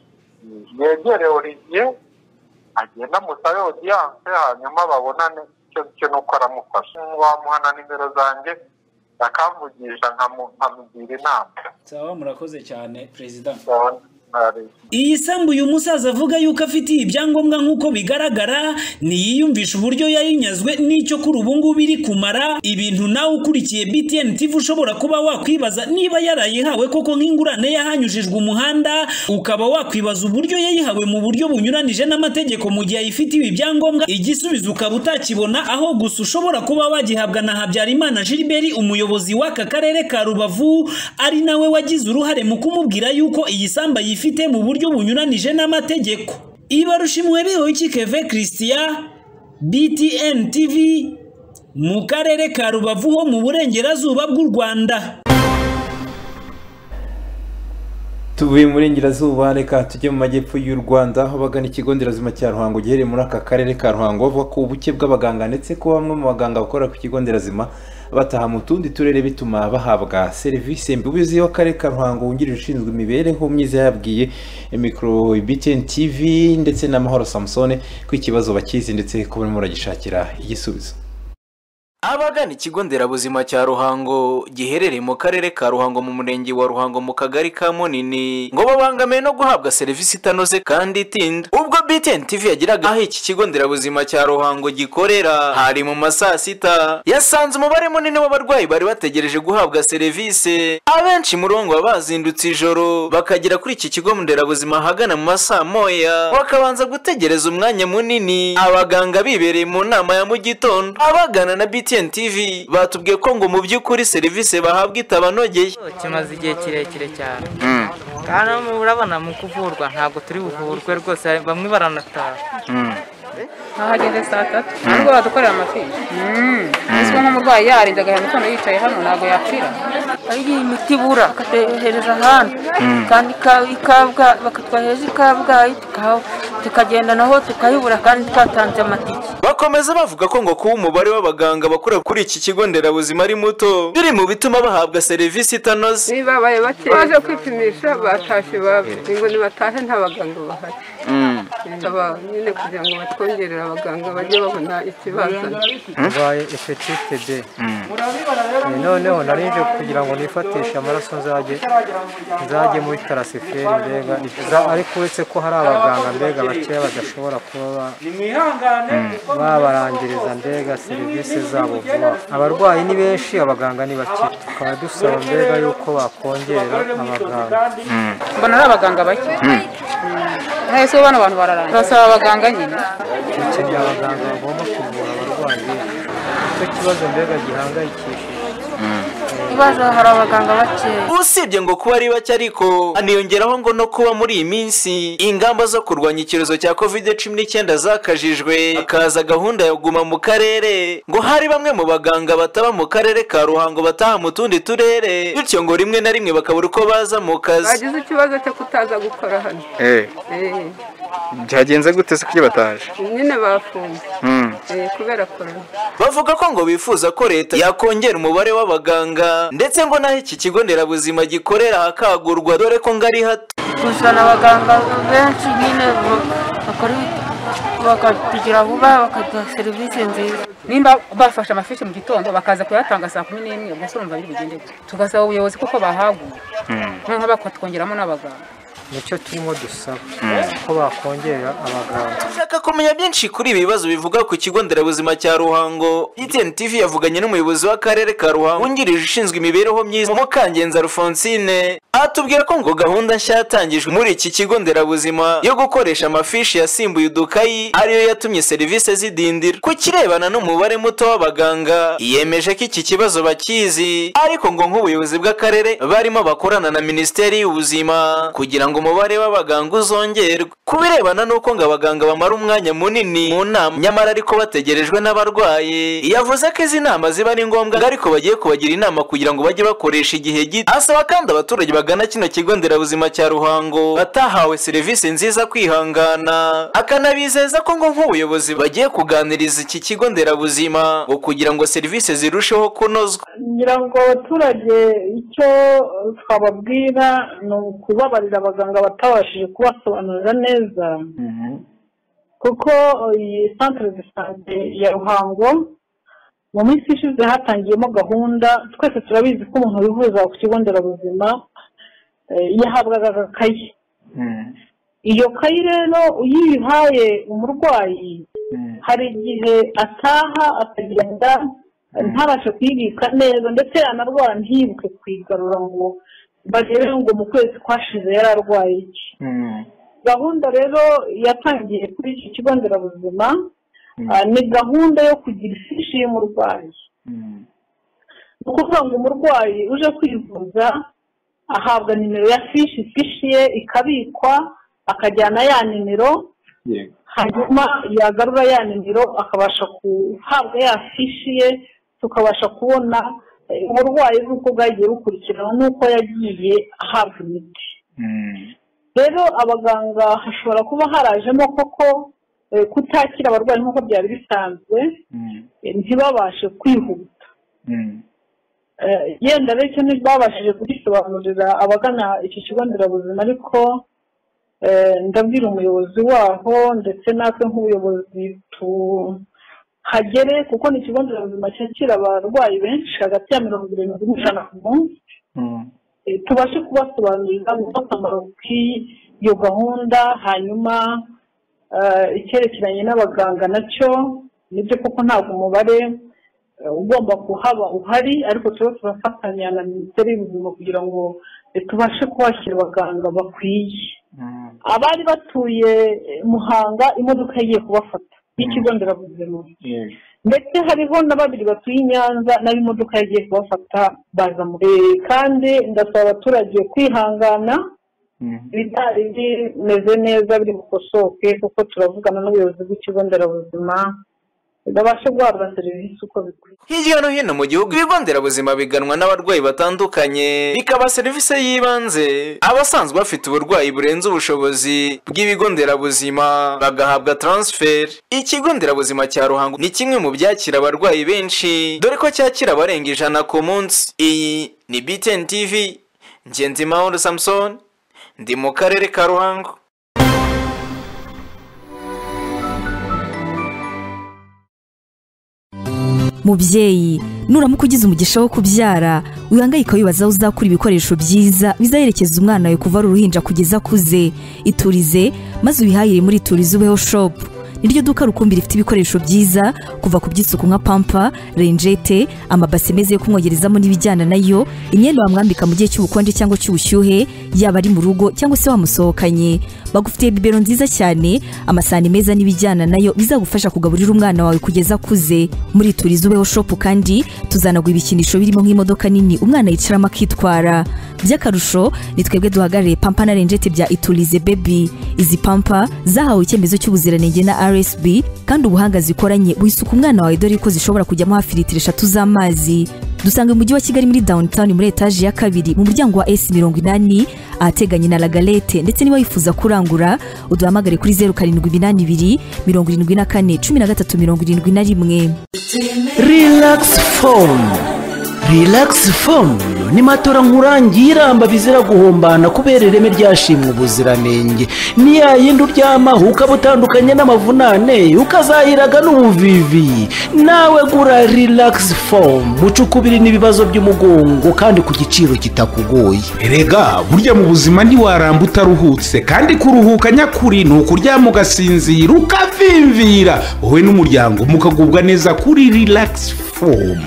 [SPEAKER 6] yegere Olivier agenda amusabe audience hanyuma babonane icyo cyo nuko aramufasha wamuhana nimero zanjye akamvugisha nkamu- nkamugira inama
[SPEAKER 32] sawa murakoze cyane perezida Iyi sambu uyu musaza avuga yuko afitiye ibyangombwa nk'uko bigaragara ntiyiyumvisha uburyo yayinyazwe n'icyo kuri ubu ngubu iri kumara ibintu nawe ukurikiye BTN TV ushobora kuba wakwibaza niba yarayihawe koko nk'ingurane yahanyujijwe umuhanda ukaba wakwibaza uburyo yayihawe mu buryo bunyuranije n'amategeko mu gihe ayifitiwe ibyangombwa igisubizo ukaba utakibona aho gusa ushobora kuba wagihabwa na Habyarimana Gilbert umuyobozi w'aka karere ka Rubavu ari nawe wagize uruhare mu kumubwira yuko iyi samba yifite mu buryo bunyuranije n'amategeko ibarushimwe bihoyiki keve christian btn tv mu karere ka rubavu ho mu burengerazuba bw'u rwanda
[SPEAKER 1] tuvuye mu burengerazuba reka tujye mu majyepfo y'u rwanda aho bagana ikigo nderabuzima cya ruhango giherereye muri aka karere ka ruhango bavuga ko ubuke bw'abaganga ndetse ko bamwe mu baganga bakora ku kigo nderabuzima bataha mu tundi turere bituma bahabwa serivisi mbi ubuyobozi w'akarere ka ruhango wungirije ushinzwe imibereho myiza yabwiye mikoro btn tv ndetse n'amahoro samusone ko ikibazo bakizi ndetse ko barimo baragishakira igisubizo
[SPEAKER 11] abagana ikigo nderabuzima cya ruhango giherereye mu karere ka ruhango mu murenge wa ruhango mu kagari ka munini ngo babangamiwe no guhabwa serivisi itanoze kandi itinda ubwo btn tv yagiraga aho iki kigo nderabuzima cya ruhango gikorera hari mu ma saa sita yasanze umubare munini w'abarwayi bari bategereje guhabwa serivisi abenshi muri bo ngo baba bazindutse ijoro bakagera kuri iki kigo nderabuzima ahagana mu ma saa moya bakabanza gutegereza umwanya munini abaganga bibereye mu nama ya mu gitondo abagana na BTN BTN TV batubwiye ko ngo mu by'ukuri serivisi bahabwa itabanogeye
[SPEAKER 33] kimaze igihe kirekire cyane kandi urabona mu kuvurwa ntabwo turi buvurwe rwose bamwe baranataha
[SPEAKER 34] ahageze saa tatu ntabwo badukorera amafishi uzwi nk'umurwayi yarinze agahera mu yicaye hano ntabwo yapfira
[SPEAKER 35] ari imiti ibura bakaduhereza ahandi kandi ikabwa bakatwohereza ikabwayi tukagenda naho tukayibura kandi twatanze amatike
[SPEAKER 11] bakomeza bavuga ko ngo kuba umubare w'abaganga bakora kuri iki kigo nderabuzima ari muto biri mu bituma bahabwa serivisi itanoze
[SPEAKER 34] niba babaye bake baje kwipimisha batashye babiri ngo nibatahe nta baganga bahari tukaba nyine kugira ngo batwongerere abaganga bajye babona ikibazo
[SPEAKER 36] urwaye epatite b noneho narinje kugira ngo nifatishe amaraso nzajye nzajye muri tarasiferi mbega ariko uretse ko hari abaganga mbega bakeya badashobora kuba babarangiriza mbega serivisi zabo vuba abarwayi ni benshi abaganga ni bake tukaba dusaba mbega yuko bakongera abaganga
[SPEAKER 34] mbona ari abaganga bake hahise bano bantu bararangira turasaba abaganga nyine
[SPEAKER 36] dukeneye abaganga bagomba kuvura abarwayi benshi nicyo kibazo mbega gihangayikishije
[SPEAKER 35] ikibazo hari abaganga bake
[SPEAKER 11] usibye ngo kuba ari bake ariko haniyongeraho ngo no kuba muri iyi minsi ingamba zo kurwanya icyorezo cya covid cumi n'icyenda zakajijwe hakaza gahunda yo guma mu karere ngo hari bamwe mu baganga bataba mu karere ka ruhango bataha mu tundi turere bityo ngo rimwe na rimwe bakabura uko baza mu kazi
[SPEAKER 34] bagize ikibazo cyo kutaza gukora hano
[SPEAKER 37] byagenze gute se kuki bataje
[SPEAKER 34] nyine bafunze kubera korona
[SPEAKER 11] bavuga ko ngo bifuza ko leta yakongera umubare w'abaganga ndetse ngo n'aho iki kigo nderabuzima gikorera hakagurwa dore ko ngo ari hato
[SPEAKER 35] kuzana abaganga benshi nyine bakora bakatugira vuba bakaduha serivisi nziza
[SPEAKER 34] nimba bafashe amafishi mu gitondo bakaza kuyatanga saa kumi n'imwe ubwo se urumva biri bugende gute tugasaba ubuyobozi kuko bahagura noneho bakatwongeramo n'abaganga
[SPEAKER 36] nicyo turimo dusaba ko bakongera abaganga
[SPEAKER 11] ushaka kumenya byinshi kuri ibi bibazo bivuga ku kigo nderabuzima cya ruhango itn tv yavuganye n'umuyobozi w'akarere ka ruhango wungirije ushinzwe imibereho myiza mukangenza alphonsine atubwira ko ngo gahunda nshya yatangijwe muri iki kigo nderabuzima yo gukoresha amafishi yasimbuye udukayi ariyo yatumye serivisi zidindira ku kirebana n'umubare muto w'abaganga yemeje ko iki kibazo bakizi ariko ngo nk'ubuyobozi bw'akarere barimo bakorana na minisiteri y'ubuzima kugira ngo umubare w'abaganga uzongerwe ku birebana n'uko ngo abaganga bamara umwanya munini mu nama nyamara ariko bategerejwe n'abarwayi yavuze ko izi nama ziba ari ngombwa ariko bagiye kubagira inama kugira ngo bajye bakoresha igihe gito asaba kandi abaturage bagana kino kigo nderabuzima cya ruhango batahawe serivisi nziza kwihangana akanabizeza ko ngo nk'ubuyobozi bagiye kuganiriza iki kigo nderabuzima ngo kugira ngo serivisi zirusheho kunozwa
[SPEAKER 14] kugira ngo abaturage icyo twababwira ni ukubabarira abaganga batabashije kubasobanurira neza kuko iyi santire zisante ya ruhango mu minsi ishize hatangiyemo gahunda twese turabizi ko umuntu wivuza ku kigo nderabuzima yahabwaga agakayi iyo kayi rero iyo uyihaye umurwayi hari igihe ataha akagenda ntabashe kuyibika neza ndetse yanarwara ntiyibuke kuyigarura ngo barebe ngo mu kwezi kwashize yari arwaye iki gahunda rero yatangiye kuri iki kigo nderabuzima ah, ni gahunda yo kugira ifishi y'umurwayi ni ukuvuga ngo umurwayi uje kwivuza ahabwa nimero ya fishi fishi ye ikabikwa akajyana ya nimero hanyuma yagarura ya nimero akabasha guhabwa ya fishi ye tukabasha kubona eh, uburwayi bw'uko bwagiye bukurikirana n'uko yagiye ahabwa imiti rero abaganga hashobora kuba harajemo koko eh, kutakira abarwayi nk'uko byari bisanzwe eh, ntibabashe kwihuta Eh, yenda rero icyo ntibabashije kugisobanurira abagana iki kigo nderabuzima ariko eh, ndabwira umuyobozi waho ndetse natwe nk'ubuyobozi tuhagere kuko ni ikigo nderabuzima cyakira abarwayi benshi hagati ya mirongo irindwi n'ijana ku munsi Eh, tubashe kubasobanurira uko akamaro k'iyo gahunda hanyuma eh, icyerekeranye n'abaganga nacyo nibyo koko ntabwo umubare eh, ugomba kuhaba uhari ariko turaba turafatanya na minisiteri y'ubuzima kugira ngo eh, tubashe kuhashyira abaganga bakwiye abari batuye eh, muhanga imodoka yagiye kubafata y'ikigo nderabuzima ndetse hariho na babiri batuye i nyanza naho imodoka yagiye kubafata baza muri kandi ndasaba abaturage kwihangana ibitari bimeze neza biri bukosoke kuko turavugana n'ubuyobozi bw'ikigo nderabuzima babashe guhabwa serivisi uko bikwiye
[SPEAKER 11] hirya no hino mu gihugu ibigo nderabuzima biganwa n'abarwayi batandukanye bikaba serivisi y'ibanze abasanzwe bafite uburwayi burenze ubushobozi bw'ibigo nderabuzima bagahabwa taransiferi ikigo nderabuzima cya ruhango ni kimwe mu byakira abarwayi benshi dore ko cyakira abarenga ijana ku munsi iyi ni btn tv ngenzi mahoro samusoni ndi mu karere ka ruhango
[SPEAKER 38] mubyeyi nuramuka ugize umugisha wo kubyara wihangayika wibaza aho uzakura ibikoresho byiza bizaherekeza umwana wawe kuva ari uruhinja kugeza akuze iturize maze ubihahire muri iturize ubeho shopu niryo duka rukumbi rifite ibikoresho byiza kuva ku by'isuku nka pampa renjete amabase meza yo kumwogerezamo n'ibijyana nayo imyenda wamwambika mu gihe cy'ubukonje cyangwa cy'ubushyuhe yaba ari mu rugo cyangwa se wamusohokanye bagufitiye bibero nziza cyane amasahani meza n'ibijyana nayo bizagufasha kugaburira umwana wawe kugeza akuze muri turizi ubeho shopu kandi tuzanaguha ibikinisho birimo nk'imodoka nini umwana yicaramo akitwara by'akarusho ni twebwe duhagarariye pampa na renjete bya iturize bebi izi pampa zahawe icyemezo cy'ubuziranenge na rsb kandi ubuhanga zikoranye wisuka umwana wawe dore ko zishobora kujyamo hafi litiro eshatu z'amazi dusanga mu mujyi wa kigali muri downtown muri etaje ya kabiri mu muryango wa s mirongo inani ahateganye na lagalete ndetse niba wifuza kurangura uduhamagare kuri zeru karindwi iminani ibiri mirongo irindwi na kane cumi na gatatu mirongo irindwi na rimwe
[SPEAKER 27] Relax Phone. Relax Phone ni matora nkurangiramba bizira guhombana kubera ireme ryashimwe ubuziranenge. Ni ya yindi uryamaho ukaba utandukanye n'amavunane ukazahiraga n'ubuvivi. Nawe gura Relax Phone mucukubiri n'ibibazo by'umugongo kandi ku giciro kitakugoye.
[SPEAKER 28] erega burya mu buzima ntiwaramba utaruhutse kandi kuruhuka nyakuri ni ukuryama ugasinzira ukavimvira wowe n'umuryango mukagubwa neza kuri relax fomu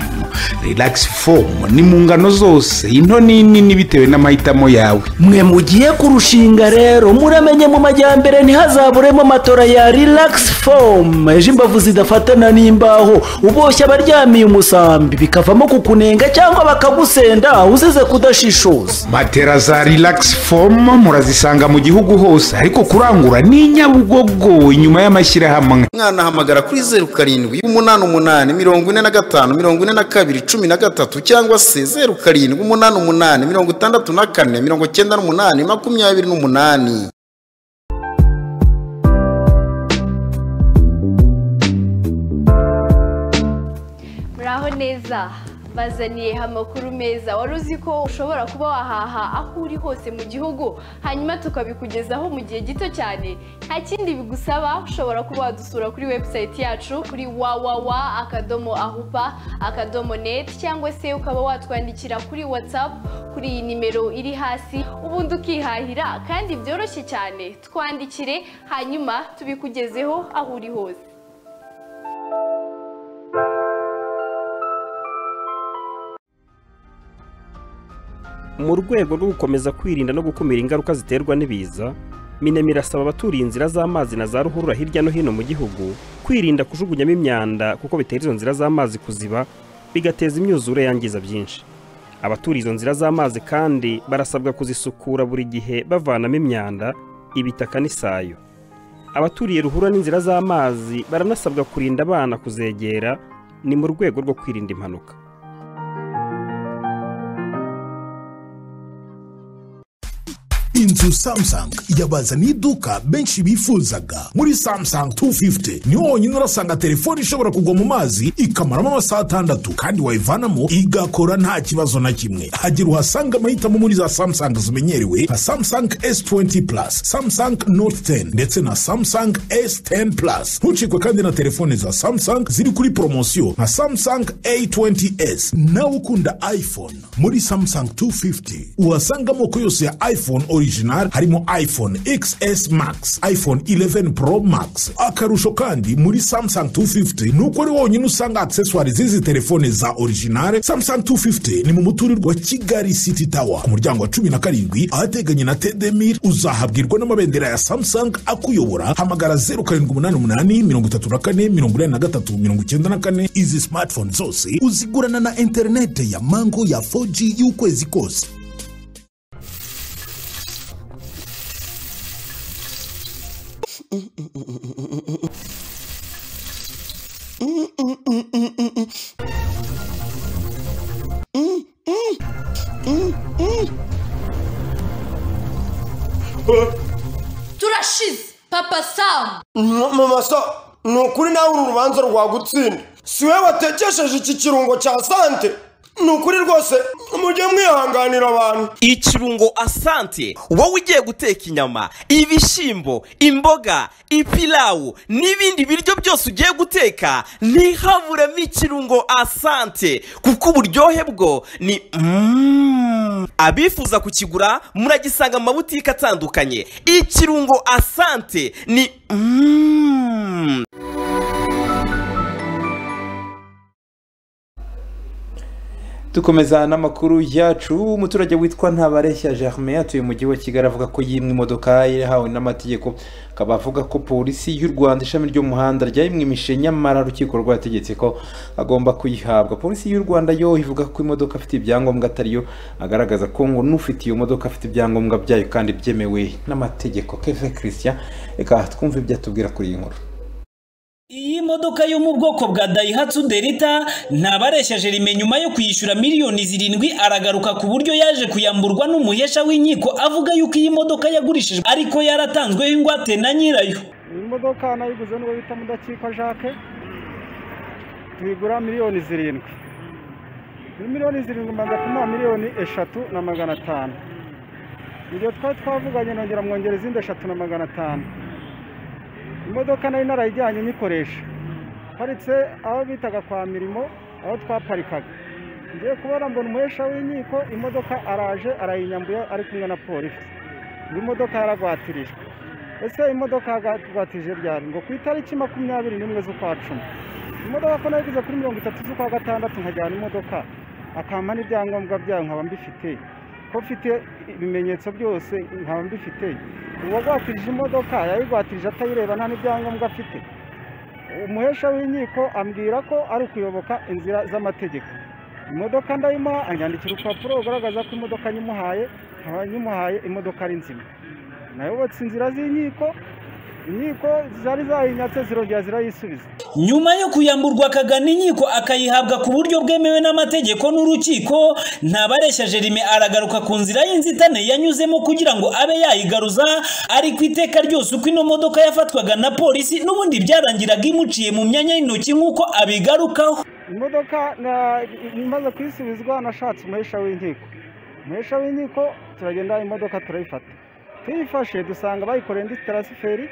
[SPEAKER 28] relax fomu ni mu ngano zose into n'inini bitewe n'amahitamo yawe
[SPEAKER 27] mwe mugiye kurushinga rero muramenye mu majyambere ntihazaburemo amatora ya relax fomu ejo imbavu zidafatana n'imbaho uboshye abaryamiye umusambi bikavamo kukunenga cyangwa bakagusenda uzize kudashishoza
[SPEAKER 28] matera za relax fomu murazisanga mu gihugu hose ariko kurangura ni i nyabugogo inyuma y'amashyirahamwe
[SPEAKER 39] umwana ahamagara kuri zeru karindwi umunani umunani mirongo ine na gatanu mirongo ine na kabiri cumi na gatatu cyangwa se zeru karindwi umunani umunani mirongo itandatu na kane mirongo cyenda n'umunani makumyabiri n'umunani
[SPEAKER 40] muraho neza
[SPEAKER 15] bazaniye amakuru meza wari uzi ko ushobora kuba wahaha aho uri hose mu gihugu hanyuma tukabikugezaho mu gihe gito cyane nta kindi bigusaba ushobora kuba wadusura kuri webusayiti yacu kuri wawawa akadomo ahupa akadomo neti cyangwa se ukaba watwandikira kuri watsapu kuri iyi nimero iri hasi ubundi ukihahira kandi byoroshye cyane twandikire hanyuma tubikugezeho aho uri hose
[SPEAKER 16] mu rwego rwo gukomeza kwirinda no gukumira ingaruka ziterwa n'ibiza minemi irasaba abaturiye inzira z'amazi na za ruhurura hirya no hino mu gihugu kwirinda kujugunyamo imyanda kuko bitera izo nzira z'amazi kuziba bigateza imyuzure yangiza byinshi abaturiye izo nzira z'amazi kandi barasabwa kuzisukura buri gihe bavanamo imyanda ibitaka n'isayo abaturiye ruhurura n'inzira z'amazi baranasabwa kurinda abana kuzegera ni mu rwego rwo kwirinda impanuka
[SPEAKER 17] inzu samsung yabazaniye iduka benshi bifuzaga muri samsung 250 niho wonyine urasanga telefone ishobora kugwa mu mazi ikamaramo amasaha atandatu kandi wayivanamo igakora nta kibazo na kimwe hagira uhasanga amahitamo muri za samsung zimenyerewe nka samsung s20 plus samsung note 10 ndetse na samsung s10 plus ntucikwe kandi na telefone za samsung ziri kuri poromosiyo nka samsung a20s nawe ukunda iphone muri samsung 250 uhasanga amoko yose ya iphone original harimo iphone xs max iphone 11 pro max akarusho kandi muri samsung 250 ni uko ari wonyine usanga accessoire z'izi telefone za original samsung 250 ni mu muturirwa wa kigali city tower ku muryango wa cumi na karindwi ahateganye na tdmir uzahabwirwa n'amabendera ya samsung akuyobora hamagara 0788 izi smartphone zose uzigurana na interinete ya mango ya 4g y'ukwezi kose
[SPEAKER 18] turashize papa samu
[SPEAKER 19] mama sa ni ukuri nawe uru rubanza rwagutsinda si wowe watekesheje iki kirungo cya sante ni ukuri rwose mujye mwihanganira abantu
[SPEAKER 29] ikirungo asante wowe ugiye guteka inyama ibishyimbo imboga ipilawu n'ibindi biryo byose ugiye guteka ntihaburemo ikirungo asante kuko uburyohe bwo ni Mm. abifuza kukigura muragisanga mu mabutike atandukanye ikirungo asante ni Mm.
[SPEAKER 1] dukomeza n'amakuru yacu umuturage witwa ntabareshya germain atuye mu mujyi wa kigali avuga ko yimwe imodoka yahawe n'amategeko akaba avuga ko polisi y'u rwanda ishami ry'umuhanda ryayimwimishe nyamara urukiko rwategetse ko agomba kuyihabwa polisi y'u rwanda yo ivuga ko imodoka afite ibyangombwa atariyo agaragaza ko ngo n'ufite iyo modoka afite ibyangombwa byayo kandi byemewe n'amategeko keve christian reka twumve ibyo atubwira kuri iyi nkuru
[SPEAKER 32] iyi modoka yo mu bwoko bwa dayihatsu derita ntabareshyaje rime nyuma yo kuyishyura miliyoni zirindwi aragaruka ku buryo yaje kuyamburwa n'umuhesha w'inkiko avuga yuko iyi modoka yagurishijwe ariko yaratanzweho ingwate na nyirayo
[SPEAKER 20] iyi modoka nayiguze n'uwo bita mudakikwa jacques tuyigura miliyoni zirindwi muri miliyoni zirindwi mbanza kumuha miliyoni eshatu na magana atanu ibyo twari twavuganye nongera mwongera izindi eshatu na magana atanu imodoka nari narayijyanye nyikoresha paritse aho bitaga kwa mirimo aho twaparikaga ngiye kubona mbona umuhesha w'inkiko imodoka araje arayinyambuye ari kumwe na polisi ngo imodoka yaragwatirijwe ese imodoka yaragwatirije ryari ngo ku itariki makumyabiri n'imwe z'ukwa cumi imodoka ko nayiguze kuri mirongo itatu z'ukwa gatandatu nkajyana imodoka akampa n'ibyangombwa byayo nkaba mbifite ko mfite ibimenyetso byose nkaba mbifite uwagwatirije imodoka yayigwatirije atayireba nta n'ibyangombwa afite umuhesha w'inkiko ambwira ko ari ukuyoboka inzira z'amategeko imodoka ndayimuha anyandikira urupapuro rugaragaza ko imodoka nyimuhaye nkaba nyimuhaye imodoka ari nzima nayobotse inzira z'inkiko inkiko zari zayinyatse zirongera zirayisubiza
[SPEAKER 32] nyuma yo kuyamburwa akagana inkiko akayihabwa ku buryo bwemewe n'amategeko n'urukiko ntabareshya jerime aragaruka ku nzira y'inzitane yanyuzemo kugira ngo abe yayigaruza ariko iteka ryose uko ino modoka yafatwaga na polisi n'ubundi byarangiraga imuciye mu myanya y'intoki nk'uko abigarukaho
[SPEAKER 20] imodoka na- imaze kuyisubizwa nashatse umuhesha w'inkiko umuhesha w'inkiko turagenda imodoka turayifata tuyifashe dusanga bayikoreye indi tarasiferi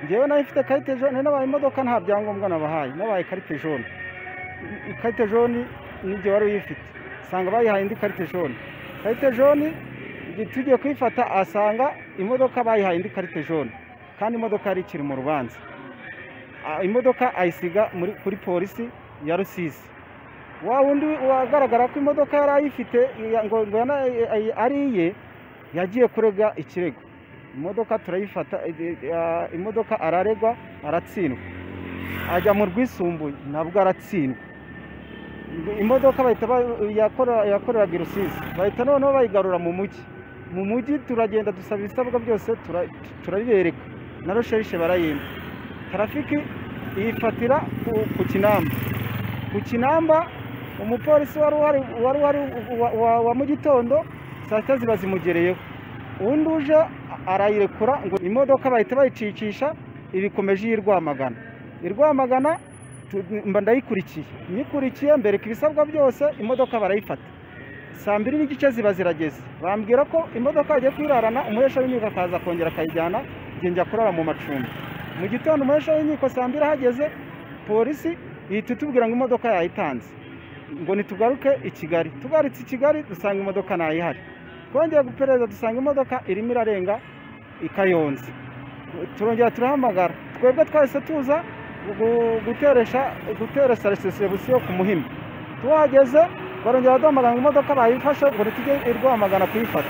[SPEAKER 20] ngewe nayo ifite karite jone nabaye imodoka nta byangombwa nabahaye nabaye karite jone ikarite jone n'igihe wari uyifite usanga bayihaye indi karite jone karite jone igihe tugiye kuyifata asanga imodoka bayihaye indi karite jone kandi imodoka yari ikiri mu rubanza Ah, imodoka ayisiga muri- kuri polisi ya rusizi wa wundi wagaragara ko imodoka yari ayifite ya- ngo ngo yana- ay- ari iye yagiye kurega ikirego imodoka turayifata eh, eh, ah, imodoka araregwa aratsindwa ajya mu rwisumbuye nabwo aratsindwa imodoka bahita ba- yakora- yakoreraga i rusizi bahita noneho bayigarura mu mujyi mu mujyi turagenda dusaba ibisabwa byose tura- turabibereka na rusherishe barayimba tarafiki iyifatira ku- ku kinamba ku kinamba umupolisi wari uhari wari uhari wa- wa- wa mu gitondo saa sita ziba zimugereyeho undi uje arayirekura ngo imodoka bahita bayicishisha ibikomeje iyi rwamagana i rwamagana tu- mba ndayikurikiye nyikurikiye mbereka ibisabwa byose imodoka barayifata saa mbiri n'igice ziba zirageze bambwira ko imodoka yagiye kuyirarana umuhesha w'inkiko akaza kongera akayijyana njye njya kurara mu macumbi mu gitondo umuhesha w'inkiko saa mbiri ahageze polisi ihita itubwira ngo imodoka yayitanze ngo ntitugaruke i kigali tugarutse i kigali dusanga imodoka ntayihari twongeye guperereza dusanga imodoka irimo irarenga i kayonza turongera turahamagara twebwe twahise tuza gu- guteresha guteresha resesebusiyo ku muhima tuhageze barongera baduhamagara ngo imodoka bayifashe ngo ntitujye i rwamagana kuyifata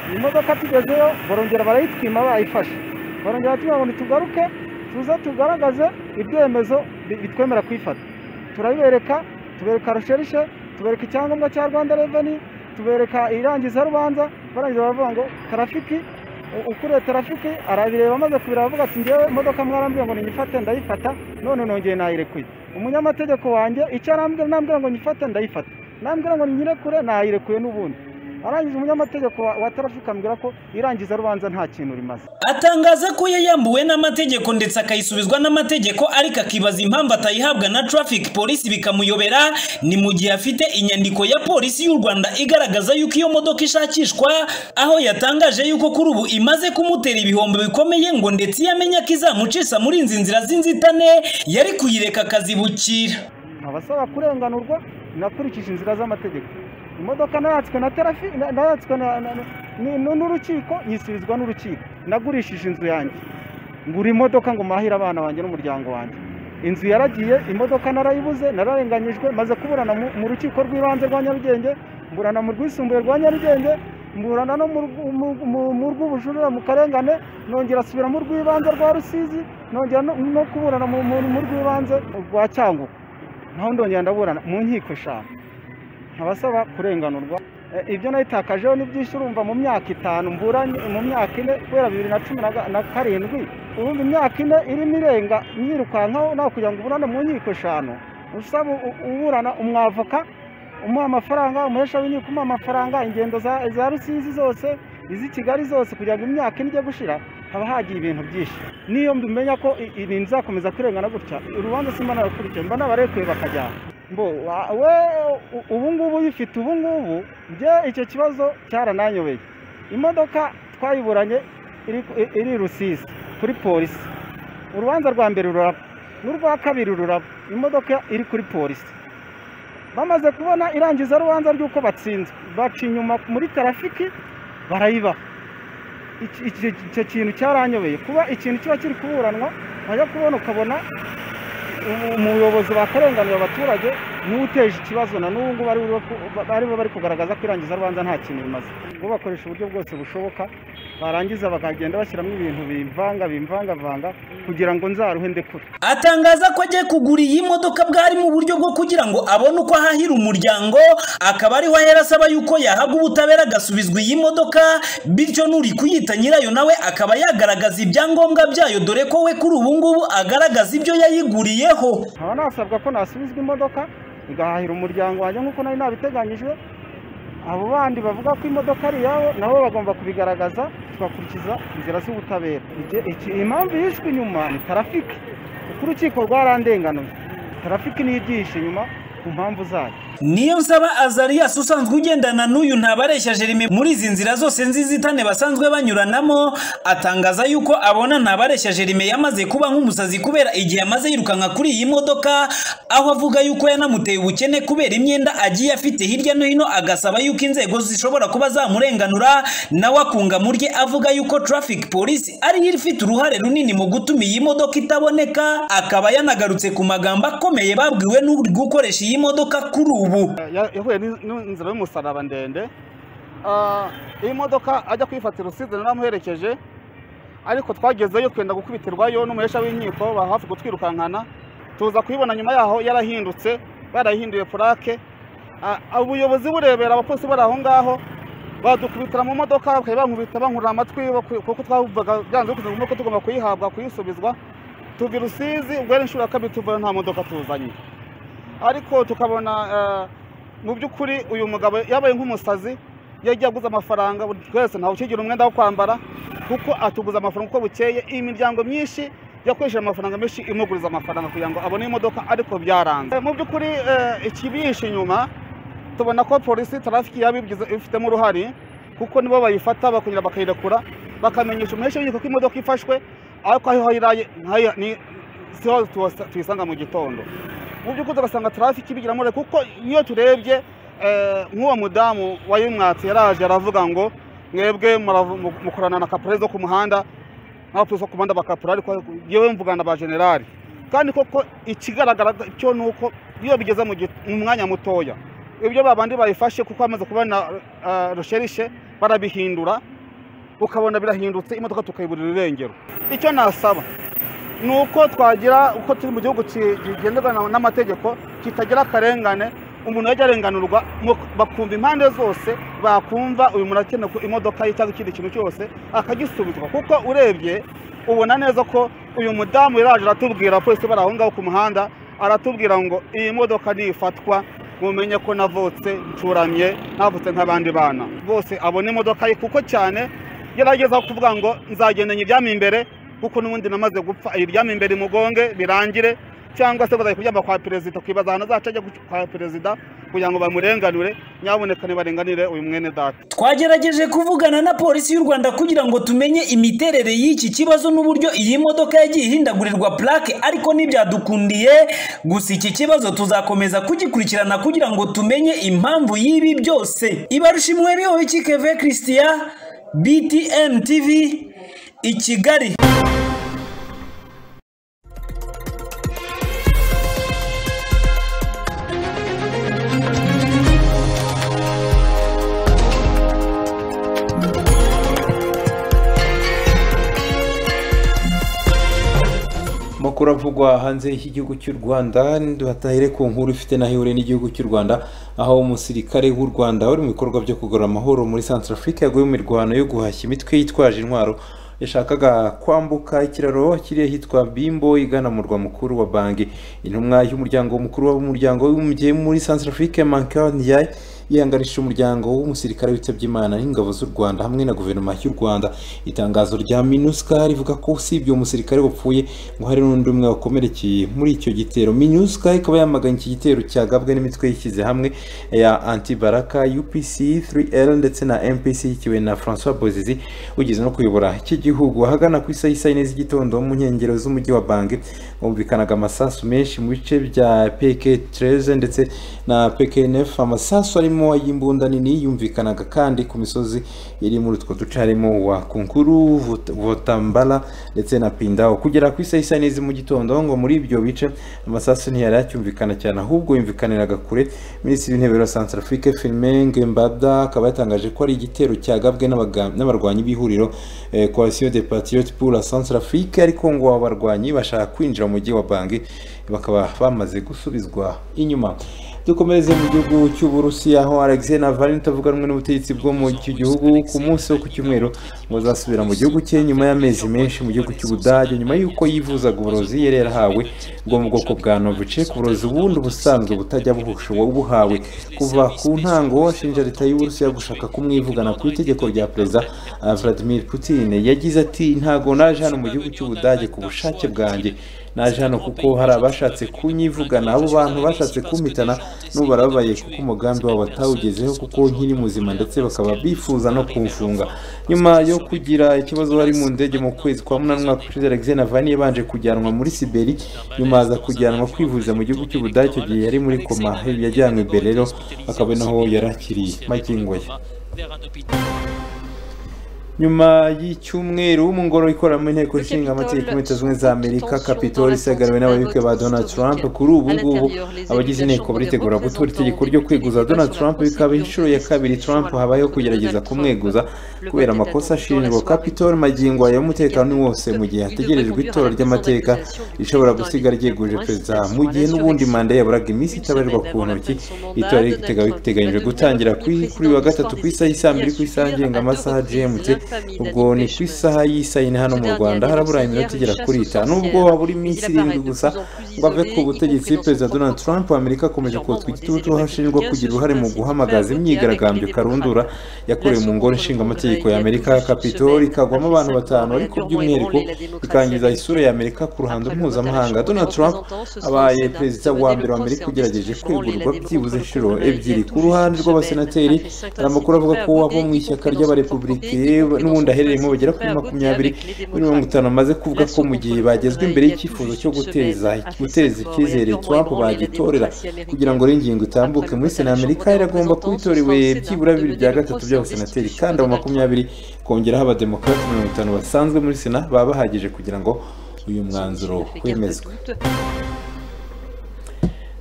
[SPEAKER 20] iyi modoka tugezeyo barongera barayitwima bayifashe barongera batubwira ngo ntitugaruke tuze tugaragaze ibyemezo bi- bitwemera kuyifata turabibereka tubereka rusherishe tubereka icyangombwa cya rwanda reveni tubereka irangizarubanza barangiza baravuga ngo tarafiki u- ukuriye tarafiki arabireba amaze kubireba avuga ati ngewe imodoka mwarambwiye ngo niyifate ndayifata none nongeye nayirekuye umunyamategeko wanjye icyo arambwira nambwira ngo nyifate ndayifata nambwira ngo nyirekure nayirekuye n'ubundi arangiza umunyamategeko wa, wa tarafiki ambwira ko irangizarubanza nta kintu rimaze
[SPEAKER 32] atangaza ko yayambuwe n'amategeko ndetse akayisubizwa n'amategeko ariko akibaza impamvu atayihabwa na traffic polisi bikamuyobera ni mu gihe afite inyandiko ya polisi y'u Rwanda igaragaza yuko iyo modoka ishakishwa aho yatangaje yuko kuri ubu imaze kumutera ibihombo bikomeye ngo ndetse iyo amenya ko izamucisha muri izi nzira z'inzitane yari kuyireka akazibukira
[SPEAKER 20] abasaba kurenganurwa nakurikije inzira z'amategeko imodoka nayatswe na tarafi na- nayatswe na- na- na- ni- nu- n'urukiko nyisubizwa n'urukiko nagurishije inzu yanjye ngura imodoka ngo mahire abana banjye n'umuryango wanjye inzu yaragiye imodoka narayibuze nararenganyijwe maze kuburana mu- mu rukiko rw'ibanze rwa nyarugenge mburana mu rwisumbuye rwa nyarugenge mburana no mu rw- mu- mu- mu rw'ubujurire mu karengane nongera asubira mu rw'ibanze rwa rusizi nongera no- no kuburana mu- mu mu rw'ibanze rwa cyangugu naho ndongera ndaburana mu nkiko eshanu abasaba kurenganurwa Eh, ibyo nayitakajeho n'ibyinshi urumva mu myaka itanu mburanye mu myaka ine kubera bibiri na cumi na ga- na karindwi urumva imyaka ine irimo irenga nyirukankaho nawe kugira ngo uburane mu nkiko eshanu usaba u- uburana umwavoka umuha amafaranga umuhesha w'inkiko umuha amafaranga ingendo za za rusizi zose iz'i kigali zose kugira ngo imyaka ine ijye gushira haba hagiye ibintu byinshi n'iyo mbimenya ko i- ibintu bizakomeza kurengana gutya urubanza simba narukurikiye mba nabarekuye bakajyana mbo wa- we u- ubu ngubu uyifite ubu ngubu njye icyo kibazo cyarananyobeye imodoka twayiburanye iri- i- iri i rusizi kuri polisi urubanza rwa mbere ruraba n'urwa kabiri ruraba imodoka iri kuri polisi bamaze kubona irangiza rubanza ry'uko batsinzwe baca inyuma muri tarafiki barayibaha Iki- iki- icyo kintu cyaranyobeye kuba ikintu kiba kiri kuburanwa wajya kubona ukabona umu- umuyobozi bakarenganura abaturage niwe uteje ikibazo na n'ubu ngubu ariwe bari- aribo bari kugaragaza ko irangiza rubanza nta kintu bimaze ubwo bakoresha uburyo bwose bushoboka barangiza bakagenda bashyiramo ibintu bimvanga bimvangavanga kugira ngo nzaruhe ndekure
[SPEAKER 32] atangaza ko agiye kugura iyi modoka bwari mu buryo bwo kugira ngo abone uko ahahira umuryango akaba ariho ahera asaba yuko yahabwa ubutabera agasubizwa iyi modoka bityo n'uri kuyita nyirayo nawe akaba yagaragaza ibyangombwa byayo dore ko we kuri ubu ngubu agaragaza ibyo yayiguriyeho
[SPEAKER 20] nkaba nasabwa ko nasubizwa imodoka igahahira umuryango wanjye nk'uko nari nabiteganyijwe abo bandi bavuga ko imodoka ari iyabo nabo bagomba kubigaragaza tugakurikiza inzira z'ubutabera Iki- iki- impamvu yishwe inyuma ni tarafiki kuko urukiko rwarandenganuye tarafiki niyo igihishe inyuma
[SPEAKER 41] ku mpamvu zayo
[SPEAKER 32] niyo nsaba azariyasi usanzwe ugendana n'uyu ntabareshya jeremy muri izi nzira zose nzizitane basanzwe banyuranamo atangaza yuko abona ntabareshya jeremy yamaze kuba nk'umusazi kubera igihe amaze yirukanka kuri iyi modoka aho avuga yuko yanamuteye ubukene kubera imyenda agiye afite hirya no hino agasaba yuko inzego zishobora kuba zamurenganura nawe akunga mu rye avuga yuko traffic police ariyo ifite uruhare runini mu gutuma iyi modoka itaboneka akaba yanagarutse ku magambo akomeye babwiwe n'uri gukoresha iyi modoka kuri ubu
[SPEAKER 41] Ya- yahuye n'iz- n'inzira y'umusaraba ndende Ah, iyi modoka ajya kuyifatira usize naramuherekeje ariko twagezeyo twenda gukubitirwayo n'umuhesha w'inkiko ba hafi kutwirukankana tuza kuyibona nyuma yaho yarahindutse barayihinduye purake Ah, ubuyobozi burebera abapolisi bari aho ngaho badukubitira mu modoka bakaba bankubita bankurura amatwi baku- kuko twavugaga byanze bikunze ko tugomba kuyihabwa kuyisubizwa tuva i rusizi ubwo yari inshuro ya kabiri tuvayo nta modoka tuzanye ariko tukabona eh, mu by'ukuri uyu mugabo yabaye nk'umusazi yagiye aguza amafaranga buri twese ntawe ukigira umwenda wo kwambara kuko atuguza amafaranga uko bukeye iyi miryango myinshi yakoresheje amafaranga menshi imuguriza amafaranga kugira ngo abone imodoka ariko byaranze Eh, mu by'ukuri eh, ikibihishe inyuma tubona ko polisi tarafiki yabigize ifitemo uruhare kuko nibo bayifata bakongera bakayirekura bakamenyesha umuhesha w'inkiko ko imodoka ifashwe ariko aho yiraye ntayo- ni- siho tuwasa- tuyisanga mu gitondo mu by'ukuri tugasanga tarafiki ibigiramo uruhare kuko iyo turebye eh, nk'uwo mudamu wayimwatse yaraje aravuga ngo mwebwe muravu- mu- mukorana na kaporari zo ku muhanda n'abapolisi bo ku muhanda ba kaporari ariko yewe mvugana ba generali kandi koko ikigaragara cyo ni uko iyo bigeze mu gi- mu mwanya mutoya ibyo babandi bayifashe kuko bamaze kubona eh, rusherishe barabihindura ukabona birahindutse imodoka tukayiburira irengero icyo nasaba ni uko twagira uko turi mu gihugu ki- kigenderwa na- n'amategeko kitagira akarengane umuntu yajya arenganurwa mu- bakumva impande zose bakumva uyu muntu akeneye ku imodoka ye cyangwa ikindi kintu cyose akagisubizwa kuko urebye ubona neza ko uyu mudamu yaraje aratubwira abapolisi bari aho ngaho ku muhanda aratubwira ngo iyi modoka nifatwa mumenye ko navutse ncuramye navutse nk'abandi bana bose abona imodoka ye kuko cyane yaragezaho kuvuga ngo nzagendanye ibyami imbere kuko n'ubundi namaze gupfa iryama imbere imugonge birangire cyangwa se bazajya kuryama kwa perezida twibaza ahantu azaca ajya kwa perezida kugira ngo bamurenganure nyaboneka nibarenganire uyu mwene data
[SPEAKER 32] twagerageje kuvugana na polisi y'u rwanda kugira ngo tumenye imiterere y'iki kibazo n'uburyo iyi modoka yagiye ihindagurirwa plaque ariko ntibyadukundiye gusa iki kibazo tuzakomeza kugikurikirana kugira ngo tumenye impamvu y'ibi byose ibarushimwe biho w'ikikeve christian btn tv i kigali
[SPEAKER 1] amakuru avugwa hanze y'igihugu cy'u rwanda duhatahere ku nkuru ifite naho ihuriye n'igihugu cy'u rwanda aho umusirikare w'u rwanda wari mu bikorwa byo kugarura amahoro muri centrafrique yaguye mu mirwano yo guhashya imitwe yitwaje intwaro yashakaga kwambuka ikiraro kiri ahitwa bimbo igana mu murwa mukuru wa bangi intumwa y'umuryango mukuru w'umuryango w'umubyeyi muri centrafrique mankaniyai yihangarishije umuryango w'umusirikare witabye imana n'ingabo z'u rwanda hamwe na guverinoma y'u rwanda itangazo rya minuska rivuga ko usibye uwo musirikare wapfuye ngo hari n'undi umwe wakomerekeye muri icyo gitero minuska ikaba yamaganye iki gitero cyagabwe n'imitwe yishyize hamwe ya antibaraka upc 3l ndetse na mpc ikiwe na francois bozizi ugeze no kuyobora iki gihugu ahagana ku isaha isa yine z'igitondo mu nkengero z'umujyi wa bangi humvikanaga amasasu menshi mu bice bya peke 13 ndetse na pknf amasasu arimo ay'imbunda nini yumvikanaga kandi ku misozi iri muri utwo duce harimo wa kunkuru Vot- votambala ndetse na pindaho kugera ku isaha isa n'izi mu gitondo ngo muri ibyo bice amasasu ntiyari acyumvikana cyane ahubwo yumvikaniraga kure minisitiri w'intebe wa centrafrique firmin ngembada akaba yatangaje ko ari igitero cyagabwe n'abaga- n'abarwanyi b'ihuriro eh, coalition de patriotes pour la centrafrique ariko ngo aba barwanyi bashaka kwinjira mu mujyi wa bangi bakaba bamaze gusubizwa inyuma dukomereze mu gihugu cy'uburusiya aho alexei navalny utavuga rumwe n'ubutegetsi bwo mu icyo gihugu ku munsi wo ku cyumweru ngo azasubira mu gihugu cye nyuma y'amezi menshi mu gihugu cy'ubudage nyuma y'uko yivuzaga uburozi yari yarahawe bwo mu bwoko bwa novicek uburozi ubundi ubusanzwe butajya buhusha uwo buhawe kuva ku ntango ashinja leta y'uburusiya gushaka kumwivugana ku itegeko rya perezida ah, vladimir putin yagize ati ntago naje hano mu gihugu cy'ubudage ku bushake bwanjye naje hano kuko hari abashatse kunyivugana abo bantu bashatse kumpitana n'ubu barababaye kuko umugambi wabo batawugezeho kuko nkiri muzima ndetse bakaba bifuza no kumfunga nyuma yo kugira ikibazo bari mu ndege mu kwezi kwa munani umwaka ushize alexei navani yabanje kujyanwa muri siberi nyuma aza kujyanwa kwivuza mu gihugu cy'ubudage icyo gihe yari muri koma yajyanywe imbere rero akaba ari naho yarakiriye magingo ye nyuma y'icyumweru mu ngoro ikora mu nteko nshinga amategeko leta zimwe za amerika capitol isigarwe n'abayoboke ba donald trump kuri ubu ngubu abagize inteko baritegura gutora itegeko ryo kweguza donald trump bikaba inshuro ya kabiri trump habayeho kugerageza kumweguza kubera amakosa ashinjwa capitol magingo aya y'umutekano wose mu gihe hategerejwe itora ry'amateka rishobora gusigara ryeguje perezida mu gihe n'ubundi manda yaburaga iminsi itabarirwa ku ntoki itora riteganyijwe gutangira kuri kuri uyu wa gatatu ku isaha y'i saa mbiri ku isaha ngengamasaha gmt ubwo ni ku isaha y'isayine hano mu rwanda harabura iminota igera kuri itanu nubwo habura iminsi irindwi gusa ngo ave ku butegetsi perezida donald trump wa amerika akomeje kotswa igitutu hashinjwa kugira uruhare mu guhamagaza imyigaragambyo karundura yakorewe mu ngoro nshingamategeko ya amerika capitol ikagwamo abantu batanu ariko by'umwihariko ikangiza isura ya amerika ku ruhando mpuzamahanga donald trump abaye perezida wa mbere wa amerika ugerageje kwegurwa byibuze inshuro ebyiri ku ruhande rw'abasenateri hari amakuru avuga ko abo mu ishyaka ry'abarepublikeni n'ubundi aherereyemo bagera kuri makumyabiri muri mirongo itanu bamaze kuvuga ko mu gihe bagezwe imbere y'icyifuzo cyo guteza guteza icyizere trump bagitorera kugira ngo ingingo itambuke muri sena amerika iragomba kubitorewe byibura bibiri bya gatatu by'abasenateri kandi abo makumyabiri kongeraho abademokarate mirongo itanu basanzwe muri sena baba bahagije kugira ngo uyu mwanzuro wemezwe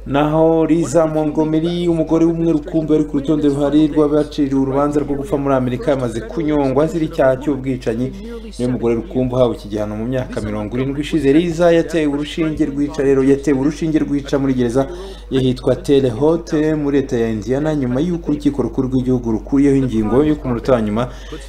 [SPEAKER 1] naho riza Montgomery umugore w'umwe rukumbi wari ku rutonde ruhari rw'abaciriwe urubanza rwo gupfa muri amerika yamaze kunyongwa azira icyaha cy'ubwicanyi niyo mugore rukumbi uhawe iki gihano mu myaka mirongo irindwi ishize riza yatewe urushinge rwica rero yatewe urushinge rwica muri gereza yahitwa telehote muri leta ya indiana nyuma y'uko urukiko rukuru rw'igihugu rukuriyeho ingingo yo kumuruta nyuma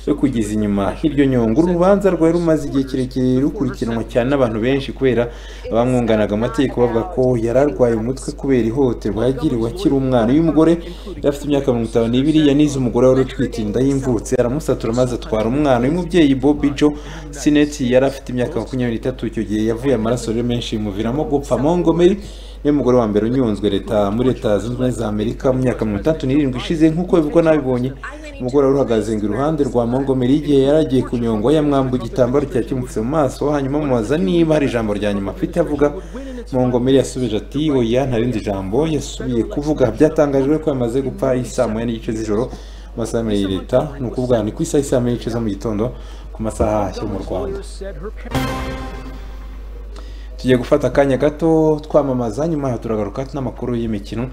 [SPEAKER 1] yo kugeza inyuma hiryo nyungu urubanza rwari rumaze igihe kirekire rukurikiranwa cyane n'abantu benshi kubera abamwunganaga amategeko bavuga ko yari arwaye umutwe kubera ihohoterwa yagiriwe akiri umwana uyu mugore yari afite imyaka mirongo itanu n'ibiri yanize umugore wari utwite inda y'imvutsi aramusatura maze atwara umwana uyu mubyeyi bobi jo sineti yari afite imyaka makumyabiri n'itatu icyo gihe yavuye amaraso rero menshi bimuviramo gupfa mongomeri niwe mugore wa mbere unyunzwe leta muri leta zunze ubumwe za amerika mu myaka mirongo itandatu n'irindwi ishize nk'uko bivugwa n'abibonye umugore wari uhagaze ngo iruhande rwa mongomeri igihe yari agiye kunyongwa yamwamba igitambaro cyari kimupfutse mu maso hanyuma amubaza niba hari ijambo rya nyuma afite avuga mongomeri yasubije ati oya ntarindi jambo yasubiye kuvuga byatangajwe ko yamaze gupfa isaa moya n'igice z'ijoro mu masaha y'imere ya leta ni ukuvuga ni ku isaha isaa moya n'igice zo mu gitondo ku masaha yo mu rwanda tugiye gufata akanya gato twamamaza nyuma turagaruka n'amakuru y'imikino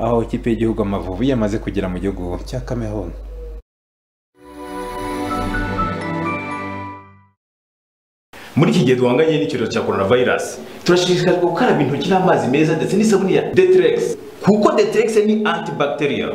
[SPEAKER 1] aho ikipe y'igihugu amavubi yamaze kugera mu gihugu cya cameroon
[SPEAKER 30] muri iki gihe duhanganye n'icyorezo cya coronavirus turashishikarizwa gukaraba intoki n'amazi meza ndetse n'isabune ya detrex kuko detrex ni antibacterial